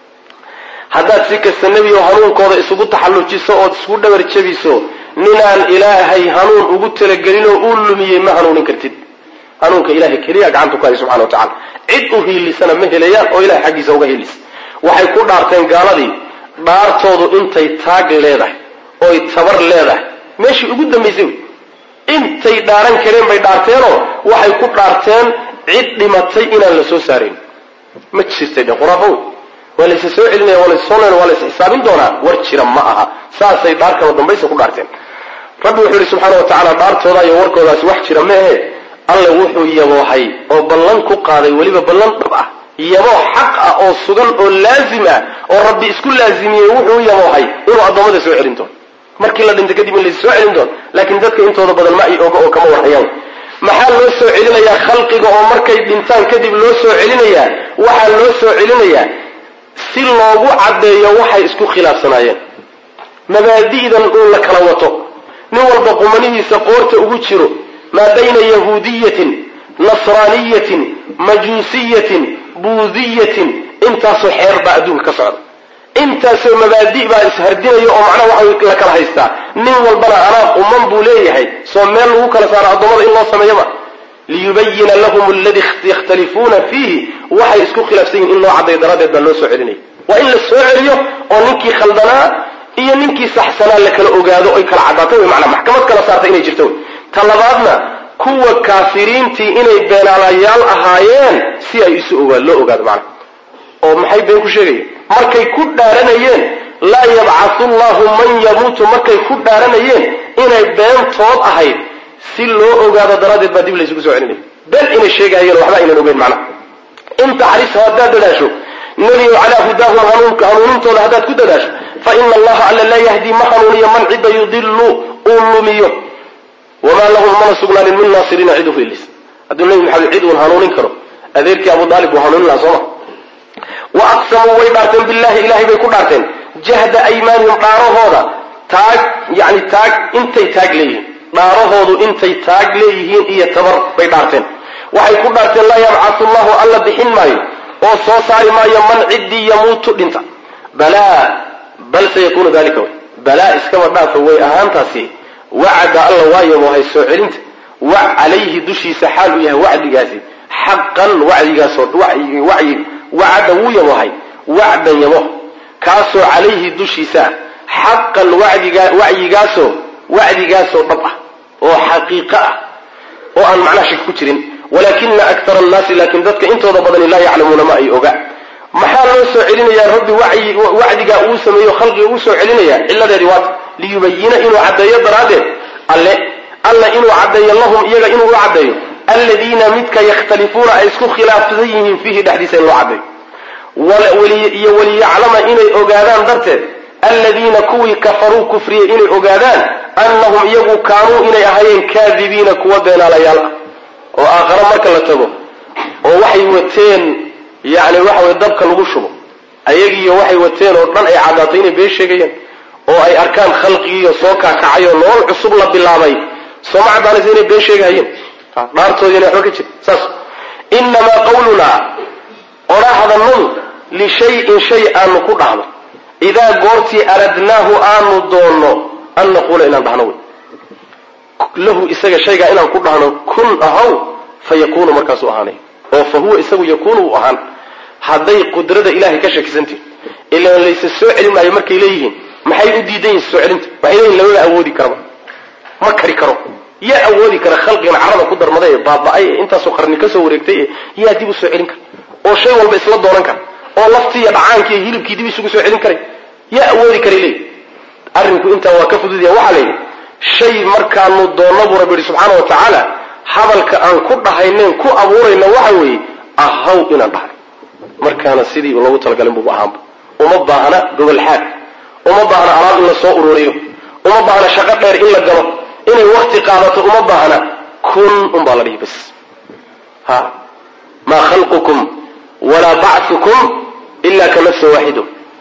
haddaad si kasta nebigo hanuunkooda isugu taxallujiso ood isku dhabar jebiso ninaan ilaahay hanuun ugu talagelinoo uu lumiyey ma hanuunin kartid hanuunka ilahay keliya gacanta ku hay subxana wa tacala cid u hiilisana ma helayaan oo ilahay xaggiisa uga hiilis waxay ku dhaarteen gaaladii dhaartoodu intay taag leedahay oy tabar leedahay meeshii ugu dambaysay wey intay dhaaran kareen bay dhaarteenoo waxay ku dhaarteen cid dhimatay inaan la soo saarayn ma jirtay dhe khuraafo wey waa laysa soo celinaya waa laysa soo leena waa laysa xisaabin doonaa war jira ma aha saasay dhaar kaba dambaysa ku dhaarteen rabbi wuxuu yihi subxaana wa tacaala dhaartooda iyo warkoodaasi wax jira ma ahe alle wuxuu yaboohay oo ballan ku qaaday weliba ballan dhab ah yaboo xaq ah oo sugan oo laazim ah oo rabbi isku laazimiyey wuxuu yaboohay inuu addoommada soo celin doono markii la dhinta kadib in laysa soo celin doono laakiin dadka intooda badan ma ay oga oo kama warhayaan maxaa loo soo celinayaa khalqiga oo markay dhintaan kadib loo soo celinayaa waxaa loo soo celinayaa si loogu caddeeyo waxay isku khilaafsanaayeen mabaadi'dan uun la kala wato nin walba qumanihiisa qoorta ugu jiro maa bayna yahuudiyatin nasraaniyatin majuusiyatin buudiyatin intaasoo xeer baa adduunka ka socda intaasoo mabaadi' baa ishardinaya oo macnaha waxa la kala haystaa nin walbana anaa quman buu leeyahay soo meel lagu kala saaro addoommada in loo sameeyaba liyubayina lahum aladi yakhtalifuuna fiihi waxay isku khilaafsan yihin in loo caddayo daraaddeed baa loo soo celinaya waa in la soo celiyo oo ninkii khaldanaa iyo ninkii saxsanaa la kala ogaado oy kala caddaatay wey manaa maxkamad kala saartay inay jirto wey ta labaadna kuwa kaafiriintii inay beenaalayaal ahaayeen si ay isu ogaa loo ogaado macnaha oo maxay been ku sheegayeen markay ku dhaaranayeen laa yabcathu llahu man yamuutu markay ku dhaaranayeen inay beentood ahayd si loo ogaado daraaddeed baa dib laysugu soo celinaya been inay sheegahayeen waxba aynan ogeyn macnaha in taxriso haddaad dadaasho nebigo calaa hudaahum hanuunka hanuunintooda haddaad ku dadaasho fa ina allaha alla laa yahdii ma hanuuniyo man cidda yudilu uu lumiyo wamaa lahum mana sugnaanin min naasiriina cid uhilis hadduu nebi maxamed cid uun hanuunin karo adeerkii abu daalib buu hanuunin lahaa sooma wa aqsamuu way dhaarteen billahi ilahay bay ku dhaarteen jahda aymaanihim dhaarahooda taag yani taag intay taag leeyihiin dhaarahoodu intay taag leeyihiin iyo tabar bay dhaarteen waxay ku dhaarteen laa yabcathu llahu alla bixin maayo oo soo saari maayo man ciddii yamuutu dhinta balaa bal sayakunu dalika way balaa iskaba dhaafa way ahaantaasi wacada alla waa yaboohay soo celinta wac calayhi dushiisa xaal uu yahay wacdigaasi xaqan wacdigaasoo wacyi wacada wuu yaboohay wacdan yabo kaasoo calayhi dushiisa ah xaqan wadiga wacyigaasoo wacdigaasoo dhab ah oo xaqiiqo ah oo aan macnaha shak ku jirin walaakina akara annaasi laakiin dadka intooda badani laa yaclamuuna ma ay oga maxaa loo soo celinayaa rabbi wacdigaa uu sameeyo khalqiga uu soo celinayaa ciladeedi waata liyubayina inuu caddeeyo daraaddeed alle alla inuu caddeeyo lahum iyaga inuu u caddeeyo aladiina midka yakhtalifuuna ay isku khilaafsan yihiin fiihi dhexdiisa in loo cadday iyo waliyaclama inay ogaadaan darteed aladiina kuwii kafaruu kufriyey inay ogaadaan annahum iyagu kaanuu inay ahaayeen kaadibiina kuwa beenaalayaal ah oo aakhare marka la tago oo waxay wateen yani waxa weye dabka lagu shubo ayagiiyo waxay wateen oo dhan ay caddaatay inay been sheegayaan oo ay arkaan khalqigiiyo soo kaakacay oo nolol cusub la bilaabay sooma caddaanaysa inay been sheegahayeen dhaartoodii inay waxba ka jir saas inamaa qawlunaa odhahdannadu lishayin shay aanu ku dhahno idaa goortii aradnaahu aanu doonno an naquula inaan dhahno wey lahu isaga shaygaa inaan ku dhahno kun ahaw fa yakuunu markaasuu ahaanay oo fa huwa isagu yakuunu u ahaan hadday qudrada ilahay ka shakisantihin ilaan laysa soo celin maayo markay leeyihiin maxay u diidan yihin soo celinta waxay leeyihin lamaba awoodi karaba ma kari karo yaa awoodi kara khalqigan carada ku darmaday ee baaba-ay ee intaasoo qarni ka soo wareegtay ee yaa dib u soo celin kara oo shay walba isla doonan kara oo laftii iyo dhacaankii iyo hilibkii dib isugu soo celin karay yaa awoodi karay leeyihi arrinku intaa waa ka fududya waxaa la yidhi shay markaanu doonno buu rabbi yihi subxaana wa tacaala hadalka aan ku dhahayneen ku abuurayna waxa weeye ahaw inaan dhahay markaana sidii loogu talagalin buuba ahaanba uma baahna gobolxaad uma baahna alaab in la soo ururiyo uma baahna shaqo dheer in la galo inay wakti qaadato uma baahna kun un baa la dhihi bas ha maa khalqukum walaa bacthukum ila ka nafsin waaxido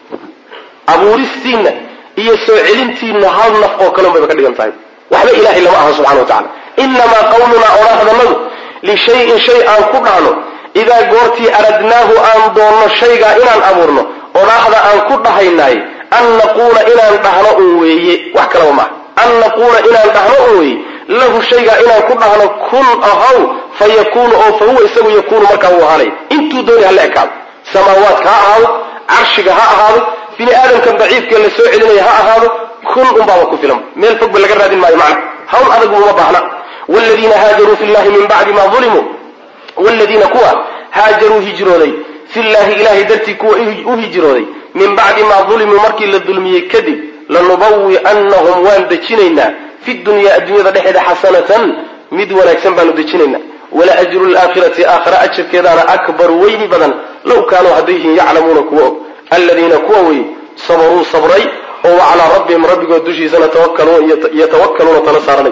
abuuristiinna iyo soo celintiinna hal naf oo kale un bayba ka dhigan tahay waxba ilaahay lama aha subxana wa tacala inamaa qawlunaa odhahdannadu lishayin shay aan ku dhahno idaa goortii aradnaahu aan doonno shaygaa inaan abuurno odhaahda aan ku dhahaynaay an naquula inaan dhahno un weeye wax kalaba maaha an naquula inaan dhahno un weeye lahu shaygaa inaan ku dhahno kun ahaw fa yakuunu oo fa huwa isagu yakuunu markaa uu ahaanay intuu dooni hala ekaado samaawaadka ha ahaado carshiga ha ahaado bini aadamkan daciifkee la soo celinaya ha ahaado kun unbaaba ku filan meel fogba laga raadin maayo macna hawl adagu uma baahna wladiina haajaruu fi llahi min bacdi ma ulimuu wladiina kuwa haajaruu hijrooday fi llahi ilahay dartii kuwa u hijrooday min bacdi maa dulimuu markii la dulmiyey kadib lanubawi'annahum waan dejinaynaa fi dunyaa adduunyada dhexeeda xasanatan mid wanaagsan baanu dejinaynaa wala ajru laakhirati aakhira ajarkeedaana akbaru weyni badan low kaanuu hadday yihiin yaclamuuna kuwa og aladiina kuwa wey sabaruu sabray oo wa calaa rabbihim rabbigood dushiisana yatawakkaluuna tala saaranay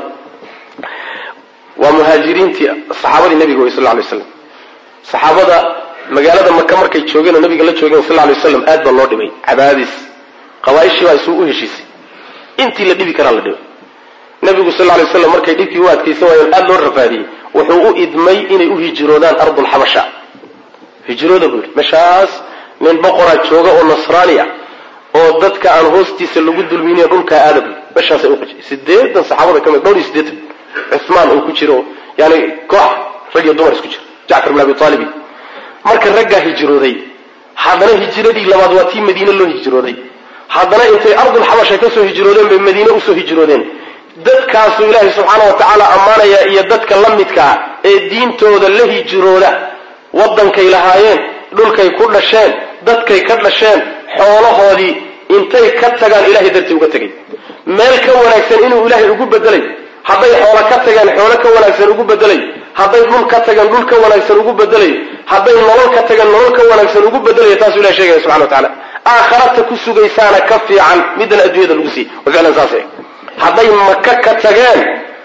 waa muhaajiriintii saxaabadii nabiga wey sal lay slam saxaabada magaalada maka markay joogeen oo nabiga la joogeen sal lay waslam aad baa loo dhibay cadaadis qabaaishii baa isuu u heshiisay intii la dhibi karaa la dhibay nabigu sal lay waslam markay dhibkii u adkaysan waayeen aad loo rafaadiyey wuxuu u idmay inay u hijroodaan ardulxabasha hijrooda buu yidhi meeshaas nin boqoraa jooga oo nasraani ah oo dadka aan hoostiisa lagu dulminin dhulkaa aada buu meeshaasay uqajay sideetan saxaabada ka mid dhowr iyo sideetan cumaan uu ku jiro yani koox rag iyo dumar isku jira jacfar bin abi aalibi marka raggaa hijrooday haddana hijradii labaad waa tii madiine loo hijrooday haddana intay ardulxabasha kasoo hijroodeen bay madiine usoo hijroodeen dadkaasuu ilaahay subxaana wa tacaala ammaanaya iyo dadka la midkaa ee diintooda la hijrooda waddankay lahaayeen dhulkay ku dhasheen dadkay ka dhasheen xoolahoodii intay ka tagaan ilahay dartii uga tegay meel ka wanaagsan inuu ilaahay ugu bedelay hadday xoolo ka tageen xoolo ka wanaagsan ugu bedelay hadday dhul ka tageen dhul ka wanaagsan ugu bedelay hadday nolol ka tageen nolol ka wanaagsan ugu bedelaya taasuu ilahay sheegaya subxana wa tacala aakharata ku sugaysaana ka fiican middan adduunyada lagu siiy wa ficlan saas hadday maka ka tageen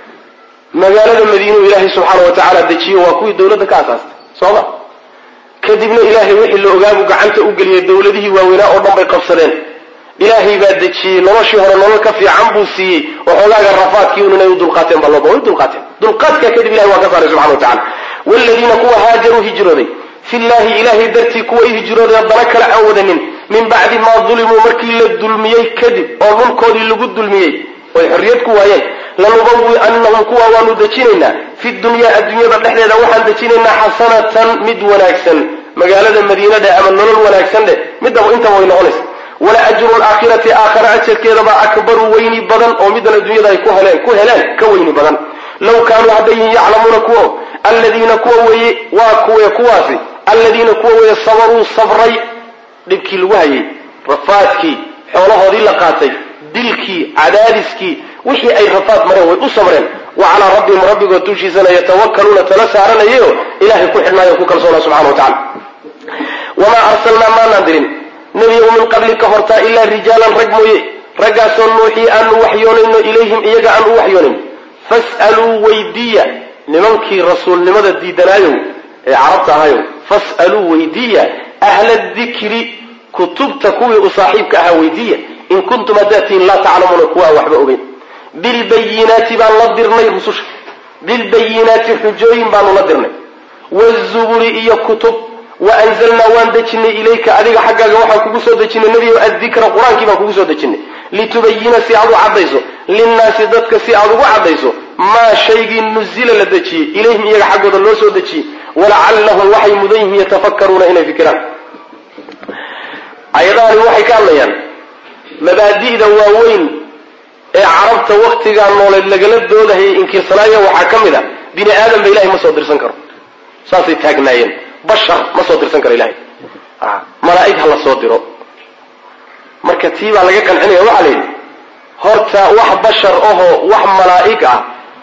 magaalada madiinuu ilaahay subxaana wa tacaala dejiyo waa kuwii dawladda ka asaastay sooma kadibna ilaahay wixii la ogaabu gacanta u geliyay dawladihii waaweynaa oo dhan bay qabsadeen ilaahay baa dejiyey noloshii hore nolol ka fiican buu siiyey waxoogaaga rafaadkii un inay u dulqaateen baa looba way dulqaateen dulqaadkaa kadib ilahay waa ka saaray subxana wa tacala waaladiina kuwa haajaruu hijrooday fi llahi ilaahay dartii kuwa i hijrooday haddana kale aan wadanin min bacdi maa dulimuu markii la dulmiyey kadib oo dhulkoodii lagu dulmiyey oy xorriyad ku waayeen lanubawi'annahum kuwa waanu dejinaynaa fi dunyaa adduunyada dhexdeeda waxaan dejinaynaa xasanatan mid wanaagsan magaalada madiinadhe ama nolol wanaagsan dheh midaba intaba way noqonaysa wala ajru laakhirati aakhara ajarkeedabaa akbaru weyni badan oo middan adduunyada ay ku heleen ku heleen ka weyni badan low kaanuu hadday yihiin yaclamuuna kuwa alladiina kuwa weeye waa kuwe kuwaasi alladiina kuwa weeye sabaruu sabray dhibkii lagu hayay rafaadkii xoolahoodii la qaatay dilkii cadaadiskii wixii ay rafaad mareen way u sabreen wa calaa rabbihim rabbigood dushiisana yatawakkaluuna tala saaranayo ilahay ku xidhnaayo ku kalsoona subxana wa tacala wamaa arsalnaa maanaan dirin nebiyow min qablika hortaa ilaa rijaalan rag mooye raggaasoo nuuxii aanu waxyoonayno ilayhim iyaga aan u waxyoonayn fas'aluu weydiiya nimankii rasuulnimada diidanaayow ee carabta ahayow fas'aluu weydiiya ahla dikri kutubta kuwii u saaxiibka ahaa weydiiya in kuntum haddaad tihiin laa taclamuuna kuwa aan waxba ogeyn bilbayinaati baan la dirnay rususha bilbayinaati xujooyin baanu la dirnay wazuburi iyo kutub waanzalnaa waan dejinay ilayka adiga xaggaaga waxaan kugu soo dejinay nebiyo addikra qur-aankii baan kugu soo dejinay litubayina si aad u caddayso linnaasi dadka si aad ugu caddayso maa shaygii nuzila la dejiyey ilayhim iyaga xaggooda loo soo dejiyey walacallahum waxay mudan yihiin yatafakkaruuna inay fikiraan ayadahani waxay ka hadlayaan mabaadi'da waaweyn ee carabta waktigaa nooleed lagala doodahayay inkirsanaaya waxaa ka mid a bini aadam ba ilahay ma soo dirsan karo saasay taagnaayeen bashar ma soo dirsan karo ilahay malaa'ig ha la soo diro marka tii baa laga qancinaya waxaa la yidhi horta wax bashar ahoo wax malaa'ig ah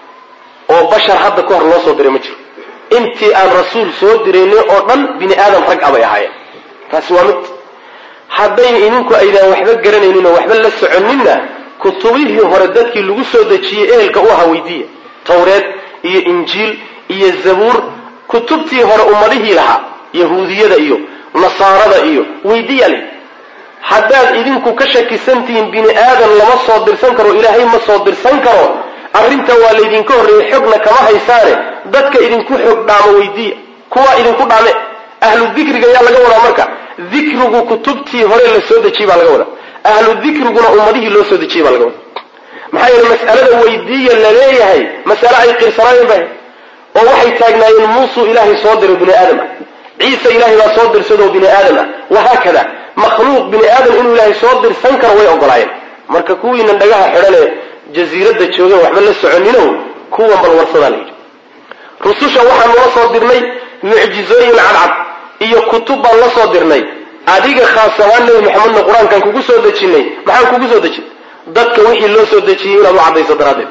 oo bashar hadda ka hor loo soo diray ma jiro intii aan rasuul soo diraynin oo dhan bini aadam rag a bay ahaayeen taasi waa mid hadday idinku aydaan waxba garanaynin oo waxba la soconinna kutubihii hore dadkii lagu soo dejiyey ehelka u ahaa weydiiya tawreed iyo injiil iyo zabuur kutubtii hore ummadihii lahaa yahuudiyada iyo nasaarada iyo weydiiya le haddaad idinku ka shakisantihiin bini aadan lama soo dirsan karo ilaahay ma soo dirsan karo arrinta waa laydinka horreeyey xogna kama haysaane dadka idinku xog dhaamo weydiiya kuwaa idinku dhaame ahlu dikriga ayaa laga wadaa marka dikrigu kutubtii hore la soo dejiyey baa laga wadaa ahlu dikriguna ummadihii loo soo dejiyey baa laga wadaa maxaa yeele mas'alada weydiiya la leeyahay masale ay qirsanaayeen ba oo waxay taagnaayeen muusuu ilaahay soo diray bini aadam ah ciise ilaahay baa soo dirsadoo bini aadam ah wahaakada makhluuq bini aadam inuu ilaahay soo dirsan karo way ogolaayeen marka kuwiinan dhagaha xidhanee jasiiradda joogeen waxba la soconinow kuwan bal warsadaa la yidhi rususha waxaanu la soo dirnay mucjizooyin cadcad iyo kutub baan la soo dirnay adiga khaas ahaan nebi maxamedna qur-aankaan kugu soo dejinay maxaan kugu soo dejin dadka wixii loo soo dejiyey inaad u caddayso daraaddeed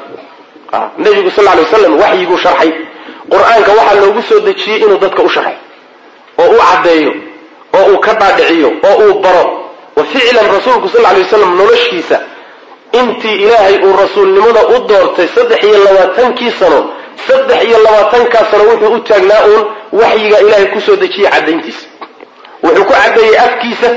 nebigu sal ly waslam waxyiguu sharxay qur-aanka waxaa loogu soo dejiyey inuu dadka u sharxay oo u caddeeyo oo uu ka dhaadhiciyo oo uu baro wa ficlan rasuulku sal lay waslam noloshiisa intii ilaahay uu rasuulnimada u doortay saddex iyo labaatankii sano saddex iyo labaatankaa sano wuxuu u taagnaa uun waxyiga ilaahay kusoo dejiyey caddayntiisa wuxuu ku caddeeyey afkiisa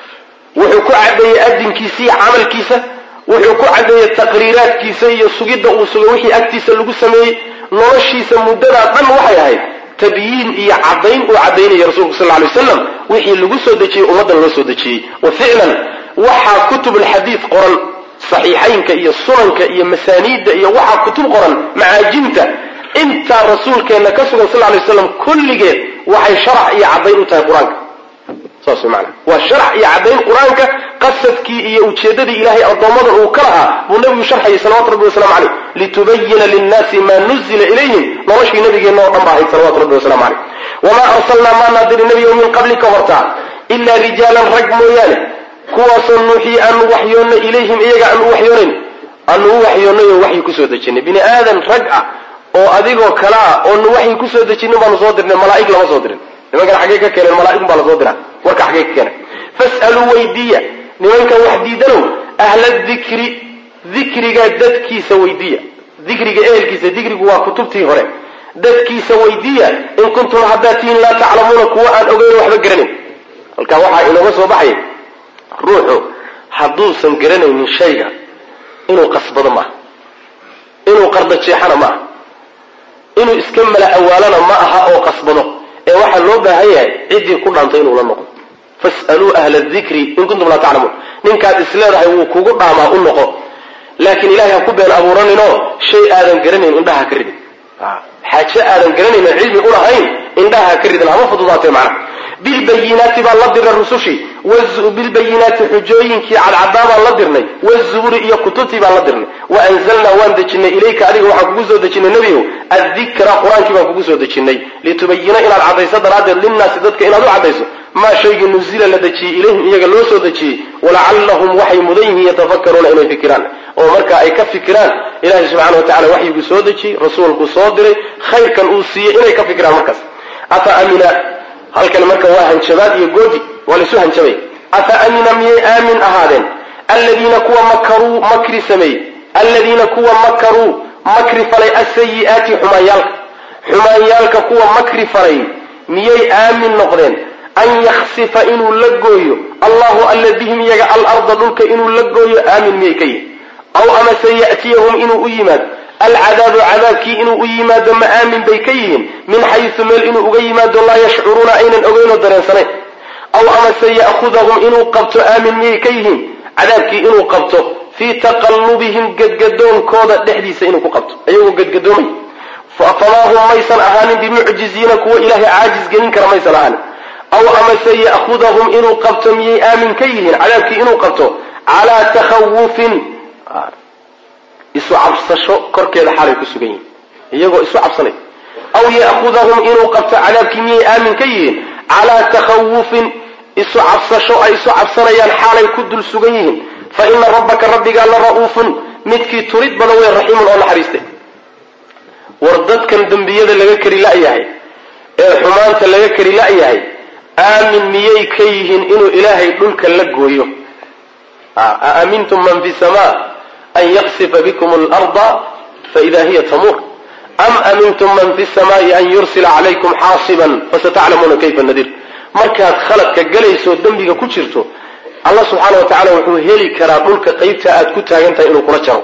wuxuu ku caddeeyey adinkiisa iyo camalkiisa wuxuu ku caddeeyey taqriiraadkiisa iyo sugidda uu sugo wixii agtiisa lagu sameeyey noloshiisa muddadaa dhan waxay ahayd tabyiin iyo caddayn uu caddaynaya rasuulku sal lay waslam wixii lagu soo dejiyey ummaddan loo soo dejiyey wa ficlan waxaa kutubulxadiid qoran saxiixaynka iyo sunanka iyo masaaniidda iyo waxaa kutub qoran macaajimta intaa rasuulkeenna ka sugan sal lay waslam kulligeed waxay sharax iyo caddayn u tahay qur-aanka saas way maanaa waa sharax iyo caddayn qur-aanka qasadkii iyo ujeeddadii ilaahay addoommadan uu ka lahaa buu nebigu sharxayay salawatu rabbi waslamu caleyh litubayina linnaasi maa nuzila ilayhim noloshii nabigeenna oo dhan ba ahayd salawatu rabbi waslamu caleyh wamaa arsalnaa maanaa diri nebiyo min qablika hortaa ilaa rijaalan rag mooyaane kuwaasoo nuuxii aanu waxyoonnay ilayhim iyaga aanu u waxyoonayn aanu u waxyoonnay oo waxyi kusoo dejinay bini aadan rag ah oo adigoo kale ah oonu waxyi kusoo dejinin baanu soo dirnay malaa'ig lama soo dirin nimankan xaggey ka keeneen malaa'igun baa lasoo diraa warka xaggey ka keenay fas'aluu weydiiya nimankan wax diidanow ahla dikri dikriga dadkiisa weydiiya dikriga ehelkiisa dikrigu waa kutubtii hore dadkiisa weydiiya in kuntum haddaad tihiin laa taclamuuna kuwa aan ogeyn waxba garanayn halkaa waxaa inooga soo baxaya ruuxu hadduusan garanaynin shayga inuu qasbado maaha inuu qarda jeexana ma aha inuu iska mala awaalana ma aha oo qasbado ee waxaa loo baahan yahay ciddii ku dhaantay inuu la noqo fas'aluu ahla dikri in kuntum laa taclamuun ninkaad isleedahay wuu kugu dhaamaa u noqo laakiin ilahay ha ku been abuuraninoo shay aadan garanayn indhaha ka ridin xaaje aadan garanayn cilmi ulahayn indhaha ka ridin hama fududaatee macna bilbayinaati baa la dira rusushii bilbayinaati xujooyinkii cadcadaa baan la dirnay wazuburi iyo kutubtii baan la dirnay wa anzalnaa waan dejinay ilayka adiga waxaan kugu soo dejinay nebigow addikra qur-aankii baan kugu soo dejinay litubayina inaad caddayso daraaddeed linnaasi dadka inaad u caddayso maa shaygii nuzila la dejiyey ilayhim iyaga loo soo dejiyey walacallahum waxay mudan yihiin yatafakkaruuna inay fikiraan oo marka ay ka fikiraan ilahi subxana wa tacala waxyiguu soo dejiyey rasuulku soo diray khayrkan uu siiyey inay ka fikiraan markaas afa amina halkan marka waa hanjabaad iyo goodi waa laisu hanjabay afa amina miyay aamin ahaadeen alladiina kuwa makaruu makri sameeyey alladiina kuwa makaruu makri falay asayi'aati xumaanyaalka xumaanyaalka kuwa makri falay miyay aamin noqdeen an yaksifa inuu la gooyo allahu alla bihim iyaga alarda dhulka inuu la gooyo aamin miyay ka yihin aw amase ya'tiyahum inuu u yimaado alcadaabu cadaabkii inuu u yimaado ma aamin bay ka yihiin min xaysu meel inuu uga yimaado laa yashcuruuna aynan ogeynoo dareensanayn aw amase ya'khudahum inuu qabto aamin miyay ka yihiin cadaabkii inuu qabto fii taqallubihim gadgadoonkooda dhexdiisa inuu ku qabto ayagoo gadgadoomay famaa hum maysan ahaanin bimucjiziina kuwa ilaahay caajis gelin kara maysan ahaanin aw amase ya'khudahum inuu qabto miyay aamin ka yihiin cadaabkii inuu qabto calaa takhawufin isu cabsasho korkeeda xaalay ku sugan yihiin iyagoo isu cabsanay aw ya'khudahum inuu qabto cadaabkii miyay aamin ka yihiin calaa takhawufin isu cabsasho ay isu cabsanayaan xaalay ku dul sugan yihiin fa ina rabbaka rabbigaa la ra'uufun midkii turid badan wey raxiimun oo naxariistay war dadkan dembiyada laga kari la'yahay ee xumaanta laga kari la'yahay aamin miyay ka yihiin inuu ilaahay dhulka la gooyo aamintum man fi sama an yaqsifa bikum alarda faida hiya tamuur am amintum man fi samaai an yursila calaykum xaasiban fasataclamuuna kayfa nadiir markaad khaladka galayso dembiga ku jirto allah subxaana wa tacala wuxuu heli karaa dhulka qaybta aad ku taagan tahay inuu kula jaro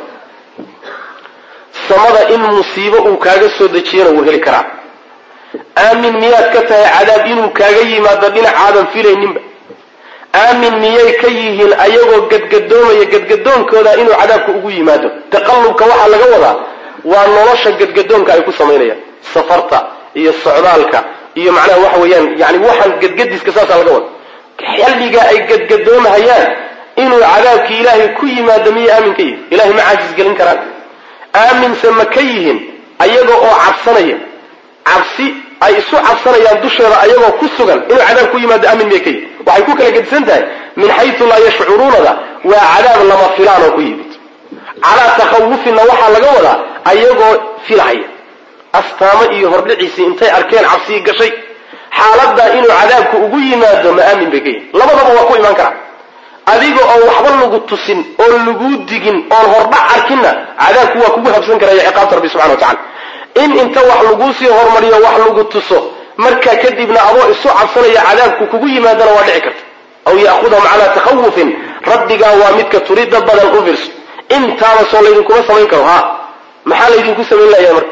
samada in musiibo uu kaaga soo dejiyana wuu heli karaa aamin miyaad ka tahay cadaab inuu kaaga yimaado dhinacaadan filayninba aamin miyay ka yihiin ayagoo gadgadoomaya gadgadoonkooda inuu cadaabka ugu yimaado taqallubka waxaa laga wadaa waa nolosha gadgadoonka ay ku samaynayaan safarta iyo socdaalka iyo macnaha waxa weeyaan yani waxaan gadgadiska saasaa laga wada xilliga ay gadgadoomahayaan inuu cadaabkii ilaahay ku yimaado miyay aamin ka yihin ilahay ma caajis gelin karaan aaminse ma ka yihiin ayaga oo cabsanaya cabsi ay isu cabsanayaan dusheeda ayagoo ku sugan inuu cadaab ku yimaado aamin miyay ka yihin waxay ku kala gedisan tahay min xaytu laa yashcuruunada waa cadaab lama filaan oo ku yimid calaa takhawufinna waxaa laga wadaa ayagoo filahaya astaamo iyo hordhiciisii intay arkeen cabsii gashay xaaladaa inuu cadaabku ugu yimaado ma aamin bay ka yihin labadaba waa ku imaan karaa adiga oo waxba lagu tusin oon laguu digin oon hordhac arkinna cadaabku waa kugu habsan karaya ciqaabta rabbi subxana wa tacala in inta wax laguu sii hormariyo wax lagu tuso markaa kadibna adoo isu cabsanaya cadaabku kugu yimaadana waa dhici karta aw ya'khudahum calaa takhawufin rabbigaa waa midka turida badan u fiirso intaaba soo laydinkuma samayn karo ha maxaa laydinku samayn layaa marka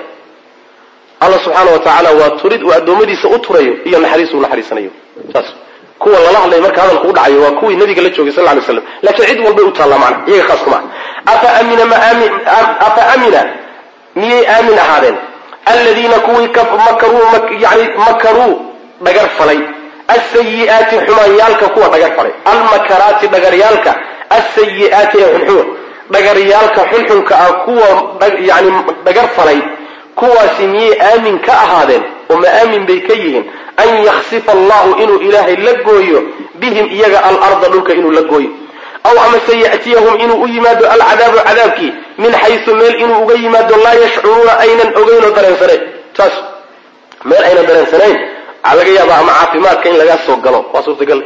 alla subxaana wa tacaala waa turid uu addoommadiisa u turayo iyo naxariis uu naxariisanayo saas kuwa lala hadlay marka hadalku u dhacayo waa kuwii nabiga la joogay sal ly slam laakiin cid walbay u taallaa macna iyaga khaas kuma ah afa amina ma aami afa amina miyay aamin ahaadeen aladiina kuwii makaruu yani makaruu dhagar falay asayi'aati xumaanyaalka kuwa dhagar falay almakaraati dhagaryaalka asayi'aati ee xunxun dhagaryaalka xunxunka ah kuwa yani dhagar falay kuwaasi miyay aamin ka ahaadeen oo ma aamin bay ka yihiin an yaksifa allahu inuu ilaahay la gooyo bihim iyaga alarda dhulka inuu la gooyo aw amase ya'tiyahum inuu u yimaado alcadaabu cadaabkii min xaysu meel inuu uga yimaado laa yashcuruuna aynan ogeyn oo dareensanayn saas meel aynan dareensanayn waxaa laga yaabaa ama caafimaadka in lagaa soo galo waa suurtagal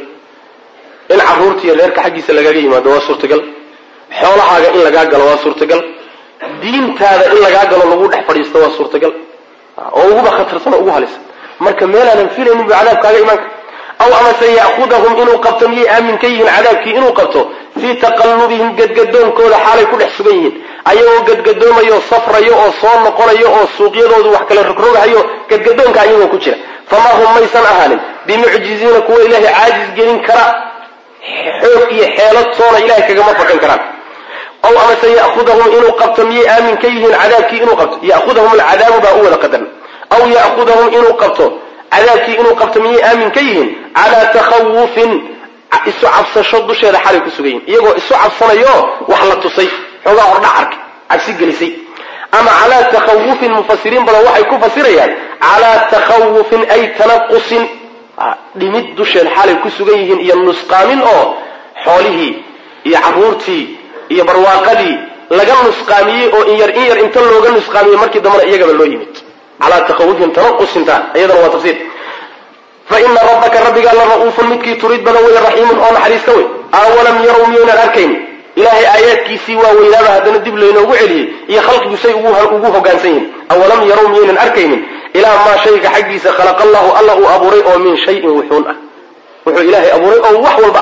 in caruurta iyo reerka xaggiisa lagaaga yimaado waa suurtagal xoolahaaga in lagaa galo waa suurtagal diintaada in lagaa galo lagu dhex fadhiisto waa suurtagal oo uguba khatarsan oo ugu halisan marka meelaanan filaynin bu cadaab kaaga imaanka aw amase ya'khudahum inuu qabto miyay aamin ka yihiin cadaabkii inuu qabto fii taqallubihim gadgadoonkooda xaalay ku dhex sugan yihiin ayagoo gadgadoomayo safrayo oo soo noqonayo oo suuqyadoodu wax kala rogrogahayo gadgadoonka ayagoo ku jira famaa hum maysan ahaanin bimucjiziina kuwa ilaahay caajis gelin kara xoog iyo xeelad soona ilahay kagama fakan karaan aw amase ya'khudahum inuu qabto miyay aamin ka yihiin cadaabkii inuu qabto ya'khudahum alcadaabu baa u wada qadan aw ya'khudahum inuu qabto cadaabkii inuu qabto miyay aamin ka yihiin calaa takhawufin isu cabsasho dusheeda xalay ku sugan yihin iyagoo isu cabsanayo wax la tusay xoogaa hordhac arkay cabsi gelisay ama calaa takhawufin mufasiriin badan waxay ku fasirayaan calaa takhawufin ay tanaqusin dhimid dusheed xaalay ku sugan yihiin iyo nusqaamin oo xoolihii iyo caruurtii iyo barwaaqadii laga nusqaamiyey oo in yar in yar inta looga nusqaamiyey markii dambena iyagaba loo yimid calaa takhawufin tanaqusinta iyadana waa tafsiir fa ina rabbaka rabbigaa la ra'uufun midkii turid badan wey raxiimun oo naxariista wey awalam yarow miyaynan arkayn ilaahay aayaadkiisii waa weynaaba haddana dib laynoogu celiyey iyo khalqigu say ugu hogaansan yihin awalam yarow miyaynan arkaynin ilaa maa shayga xaggiisa khalaqa allahu alla uu abuuray oo min shayin wuxuun ah wuxuu ilaahay abuuray oo wax walba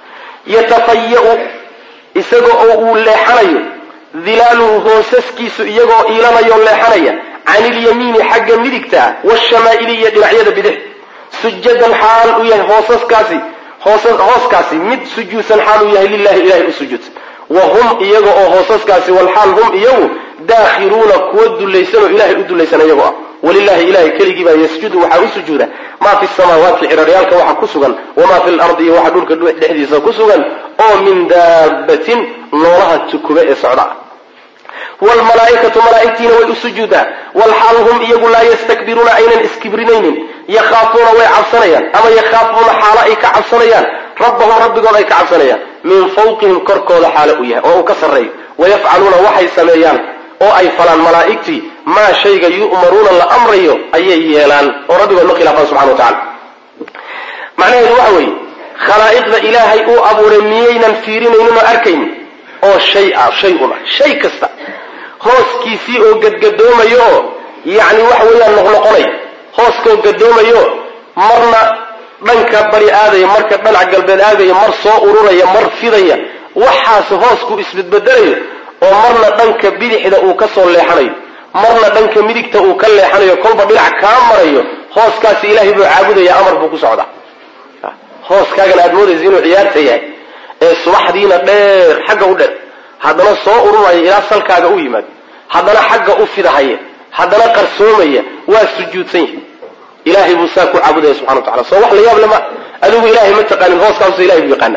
yatafaya-u isaga oo uu leexanayo dilaaluhu hoosaskiisu iyagoo iilanayo leexanaya can ilyamiini xagga midigta waashamaa'ili iyo dhinacyada bidix sujadan xaal uu yahay hoosaskaasi hooskaasi mid sujuudsan xaal uu yahay lilahi ilahay u sujuudsan wa hum iyaga oo hoosaskaasi walxaal hum iyagu daakhiruuna kuwa dulaysan oo ilahay u dulaysan iyagoo ah walilahi ilahay keligii baa yasjudu waxaa u sujuuda maa fi samaawaati ciraryaalka waxa ku sugan wamaa fi lardi iyo waxa dhulka dhexdiisa ku sugan oo min daabatin noolaha tukube ee socda wlmalaaikatu malaaigtiina way u sujuudaa walxaal hum iyagu laa yastakbiruuna aynan iskibrinaynin yakhaafuuna way cabsanayaan ama yakhaafuuna xaalo ay ka cabsanayaan rabbahum rabbigood ay ka cabsanayaan min fawqihim korkooda xaalo uu yahay oo uu ka sarreeyo wayafcaluuna waxay sameeyaan oo ay falaan malaa'igtii maa shayga yu'maruuna la amrayo ayay yeelaan oo rabbigood ma khilaafaan subxana wa tacala macnaheedu waxa weeye khalaa'iqda ilaahay uu abuuray miyaynan fiirinaynin oo arkaynin oo shay ah shay un ah shay kasta hooskiisii oo gadgadoomayo oo yacni waxa weeyaan noqnoqonay hooskoo gadoomayo marna dhanka bari aadaya marka dhinac galbeed aadaya mar soo ururaya mar fidaya waxaas hoosku isbedbedelayo oo marna dhanka bidixda uu ka soo leexanayo marna dhanka midigta uu ka leexanayo kolba dhinac kaa marayo hooskaasi ilaahay buu caabudaya amar buu ku socdaa hooskaagan aad moodaysa inuu ciyaarta yahay ee subaxdiina dheer xagga u dheer haddana soo ururaya ilaa salkaaga u yimaado haddana xagga u fidahaya haddana qarsoomaya waa sujuudsan yahay ilaahay buu saa ku caabudaya subxana wa tacala soo wax la yaab lama adigu ilaahay ma taqaanin hooskaasusa ilahay buu yaqaana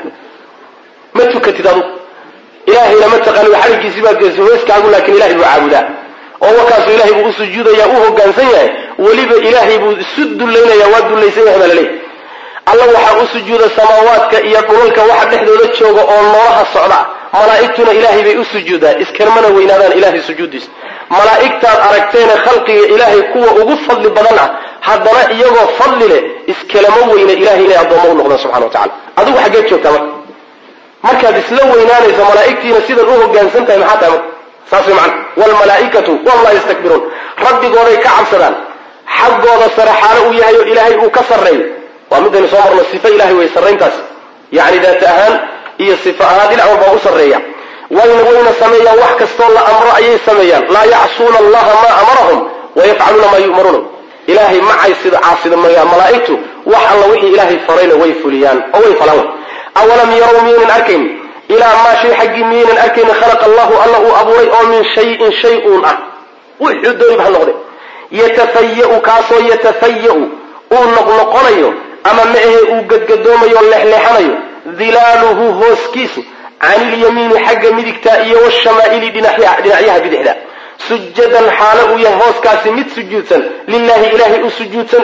ma tukatid adugu ilaahayna ma taqaanin xarigiisii baad geysa hooskaagu laakin ilahay buu caabudaa oo wakaasu ilahay buu u sujuudaya u hogaansan yahay weliba ilaahay buu isu dullaynaya waa dullaysan yahay baa laleeyahy alla waxaa u sujuuda samaawaadka iyo dhulalka waxa dhexdooda jooga oo noolaha socda malaa'igtuna ilaahay bay u sujuudaa iskarmana weynaadaan ilahay sujuuddiisa malaa'igtaad aragteene khalqiga ilaahay kuwa ugu fadli badan ah haddana iyagoo fadli leh iskalama weyna ilahay inay addoommo u noqdaan subxana wa tacala adigu xaggeed joogtaa marka markaad isla weynaanayso malaa'igtiina sidan u hogaansan tahay maxaa tahay marka saas way macana waalmalaa'ikatu wallah yastakbiruun rabbigooday ka cabsadaan xaggooda sare xaalo uu yahay oo ilaahay uu ka sarreeyo waa midaynu soo marno sifo ilahay way sarrayntaas yacni daat ahaan iyo sifo ahaan dhinac walbaa u sarreeya wayna wayna sameeyaan wax kastoo la amro ayay sameeyaan laa yacsuuna allaha maa amarahum wayafcaluuna maa yu'maruuna ilaahay macay sida caasida malaa'igtu wax alla wixii ilaahay farayna way fuliyaan oo way falaan awalam yarow miyaynan arkayn ilaa maa shay xaggii miyaynan arkaynin khalaqa allahu alla uu abuuray oo min shayin shay uun ah wuxuu doonib ha noqde yatafaya-u kaasoo yatafaya-u uu noqnoqonayo ama ma ahe uu gadgadoomayo leexleexanayo dilaaluhu hooskiisu can ilyamiini xagga midigta iyo washamaa'ili dhinacyaha bidixda sujadan xaalo uu yahay hooskaasi mid sujuudsan lilahi ilaahay u sujuudsan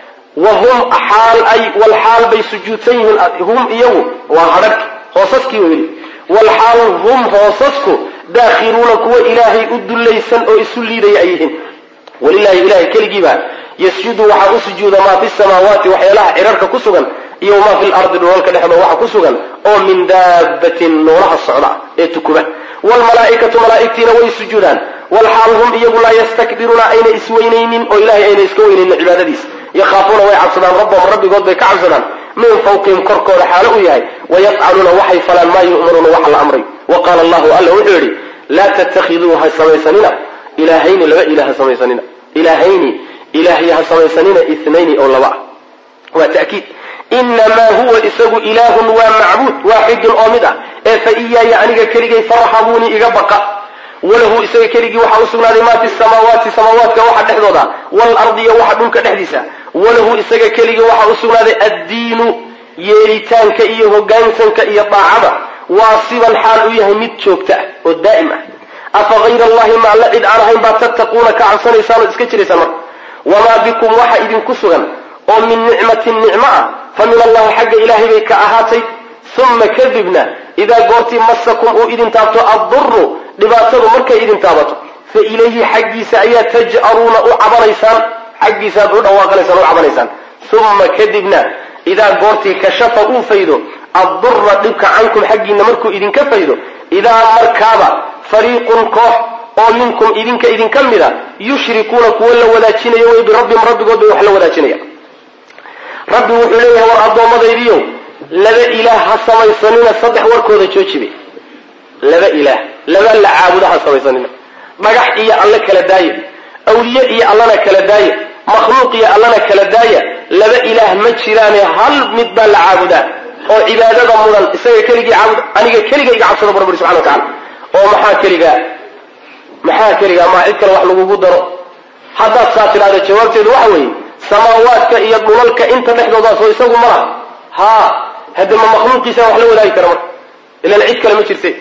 wa hum xaal ay walxaal bay sujuudsan yihiin hum iyagu waa hadhadhki hoosaskii weyli walxaal hum hoosasku daakhiluuna kuwa ilaahay u dullaysan oo isu liidaya ay yihiin walilahi ilahay keligiibaa yasjudu waxaa u sujuuda maa fi samaawaati waxyaalaha cirarka ku sugan iyo wamaa fi lardi dhulalka dhexdooda waxa ku sugan oo min daabatin noolaha socda ee tukuba wlmalaaikatu malaaigtiina way sujuudaan walxaal hum iyagu laa yastakbiruuna ayna isweynaynin oo ilahay ayna iska weynaynin cibaadadiisa yakhaafuuna way cabsadaan rabbahum rabbigood bay ka cabsadaan min fawqihim korkooda xaalo u yahay wayafcaluuna waxay falaan maa yu'maruuna waxa la amray wa qaala allahu alla wuxuu yidhi laa tattakhiduu ha samaysanina ilaahayni laba ilah ha samaysanina ilaahayni ilaahya ha samaysanina inayni oo laba ah waa ta'kiid inamaa huwa isagu ilaahun waa macbuud waaxidun oo mid ah ee fa iyaaya aniga keligay farxabuunii iga baqa walahu isaga keligii waxaa u sugnaaday maa fi samaawaati samaawaadka waxa dhexdooda waalardi iyo waxa dhulka dhexdiisa walahu isaga keligii waxaa u sugnaaday addiinu yeelitaanka iyo hogaansanka iyo daacada waasiban xaal u yahay mid joogta ah oo daa'im ah afa hayra allahi ma alla cid aan ahayn baad tattaquuna ka cabsanaysaan ood iska jiraysaan marka wamaa bikum waxa idinku sugan oo min nicmatin nicmo ah fa min allahi xagga ilaahay bay ka ahaatay uma kadibna idaa goortii masakum uu idin taabto adduru dhibaatadu markay idin taabato fa ilayhi xaggiisa ayaa taj'aruuna u cabanaysaan xaggiisaaad u dhawaaqanaysaan u cabanaysaan uma kadibna idaa goortii kashafa uu faydo addura dhibka cankum xaggiina markuu idinka faydo idaa markaaba fariiqun koox oo minkum idinka idinka mida yushrikuuna kuwo la wadaajinayo way birabbihim rabbigood bay wax la wadaajinaya rabbi wuxuu leeyahay war addoommadaydiiyow laba ilaah ha samaysanina saddex warkooda joojibe laba ilaah laba la caabudo ha samaysanina dhagax iyo alle kala daaya awliye iyo allana kala daaya makhluuq iyo allana kala daaya laba ilaah ma jiraane hal mid baa la caabudaa oo cibaadada mudan isaga keligii caabud aniga keliga iga cabsada bu rabbi subxana wa tacala oo maxaa keligaa maxaa keligaa maa cid kale wax lagugu daro haddaad saa tidhahda jawaabteedu waxa weeye samaawaadka iyo dhulalka inta dhexdoodaasoo isagu ma laha haa hadde ma makhluuqiisa wax la wadaagi kara marka ilan cid kale ma jirte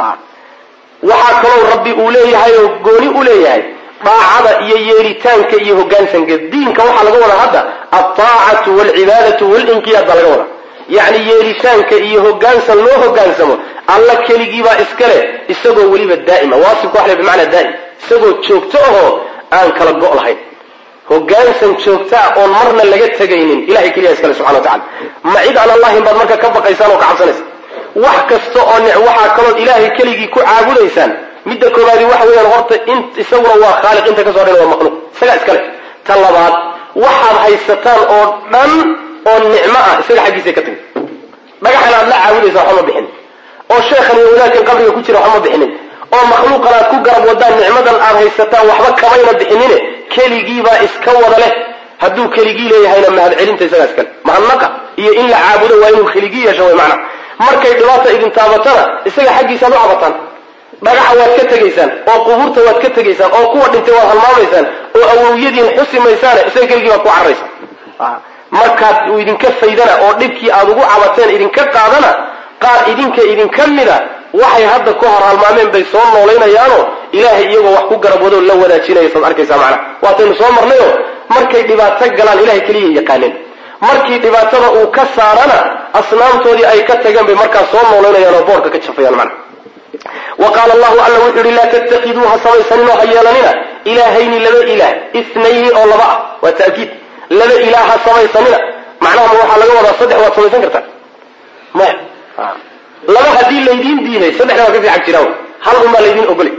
waxaa kaloo rabbi uu leeyahay oo gooni u leeyahay daacada iyo yeelitaanka iyo hogaansanka diinka waxaa laga wadaa hadda altaacatu walcibaadatu walinqiyaad baa laga wadaa yacni yeelitaanka iyo hogaansan loo hogaansamo alla keligiibaa iskale isagoo weliba daa'ima waasibka wax le bimacnaa daa'im isagoo joogto ahoo aan kala go' lahayn hogaansan joogtaa oon marna laga tegaynin ilahay keliya iskale subxana wa tacala ma cid aan allahin baad marka ka baqaysaan oo ka cabsanaysaan wax kasta oo nic waxaa kalood ilaahay keligii ku caabudaysaan midda koobaadi waxa weeyaan horta in isaguna waa khaaliq inta kasoo dhan waa makhluuq isagaa iskale ta labaad waxaad haysataan oo dhan oo nicmo ah isaga xaggiisa ka timi dhagaxan aad la caabudaysa waxba ma bixinin oo sheekhan iyo wadaadkan qabriga ku jira waxba ma bixinin oo makhluuqan aad ku garab wadaan nicmadan aad haysataan waxba kamayna bixinine keligiibaa iska wada leh hadduu keligii leeyahayna mahadcelinta isagaa iskale mahadnaqa iyo in la caabudo waa inuu keligii yeesho way macna markay dhibaata idin taabatana isaga xaggiisaad u cabataan dhagaxa waad ka tegaysaan oo qubuurta waad ka tegaysaan oo kuwa dhintay waad halmaamaysaan oo awowyadiin xusi maysaane isaga keligii baad ku cararaysaan markaad uu idinka faydana oo dhibkii aad ugu cabateen idinka qaadana qaar idinka idinka mida waxay hadda ku hor halmaameen bay soo noolaynayaano ilaahay iyagoo wax ku garab wadoo la wadaajinaya saad arkaysaa macnaha waataynu soo marnayo markay dhibaato galaan ilahay keliya yaqaaneen markii dhibaatada uu ka saarana asnaamtoodii ay ka tageen bay markaas soo noolaynayaan oo boorka ka jafayaan macnaha wa qaala allahu alla wuxuu yihi laa tattakiduu ha samaysanin oo ha yeelanina ilaahayni laba ilaah itnayni oo laba ah waa ta'kiid laba ilaah ha samaysanina macnaha ma waxaa laga wadaa saddex waad samaysan kartaa maya laba haddii laydiin diiday saddexda waa ka fiican jiraan hal unbaa laydiin ogolay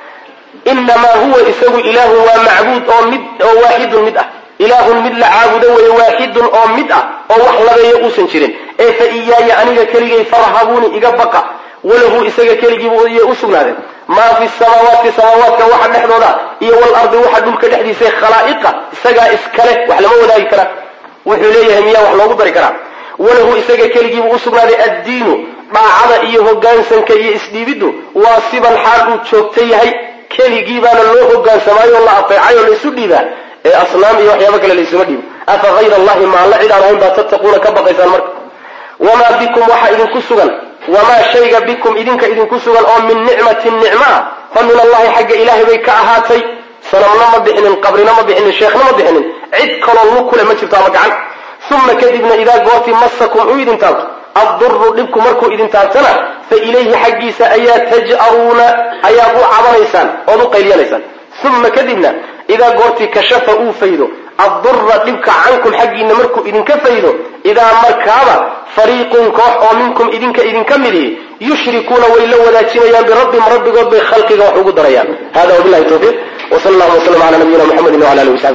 inamaa huwa isagu ilaahun waa macbuud oo mid oo waaxidun mid ah ilaahun mid la caabudo weeye waaxidun oo mid ah oo wax labeeya uusan jirin ee fa iyaaya aniga keligay farhabuuni iga baqa walahu isaga keligiiba u sugnaadeen maa fi samaawaati samaawaadka waxa dhexdooda iyo walardi waxa dhulka dhexdiisa khalaa'iqa isagaa iskale wax lama wadaagi karaa wuxuu leeyahay miyaa wax loogu dari karaa walahu isaga keligiiba u sugnaaday addiinu dhaacada iyo hogaansanka iyo isdhiibiddu waa siban xaal uu joogta yahay keligii baana loo hogaansamaayo o la ateecay oo laysu dhiibaa ee asnaam iyo waxyaaba kale laysuma dhiibo afa hayra allahi ma alla cid aan ahayn baa tattaquuna ka baqaysaan marka wamaa bikum waxaa idinku sugan wamaa shayga bikum idinka idinku sugan oo min nicmatin nicmo ah fa min allahi xagga ilaahay bay ka ahaatay sanamna ma bixinin qabrina ma bixinin sheekhna ma bixinin cid kaloo lug kule ma jirto ama gacan uma kadibna idaa goortii masakum uu idin taabto adduru dhibku markuu idin taabtana fa ilayhi xaggiisa ayaa taj'aruuna ayaad u cabanaysaan ood u qayliyanaysaan uma kadibna idaa goortii kashafa uu faydo addura dhibka cankum xaggiina markuu idinka faydo idaa markaaba fariiqun koox oo minkum idinka idinka midihi yushrikuuna way la wadaajinayaan birabbihim rabbigood bay khalqiga wax ugu darayaan hada wabilahi tawfiiq wsal allahuma wslm ala nabiyina mxamedi wala alihi wasabi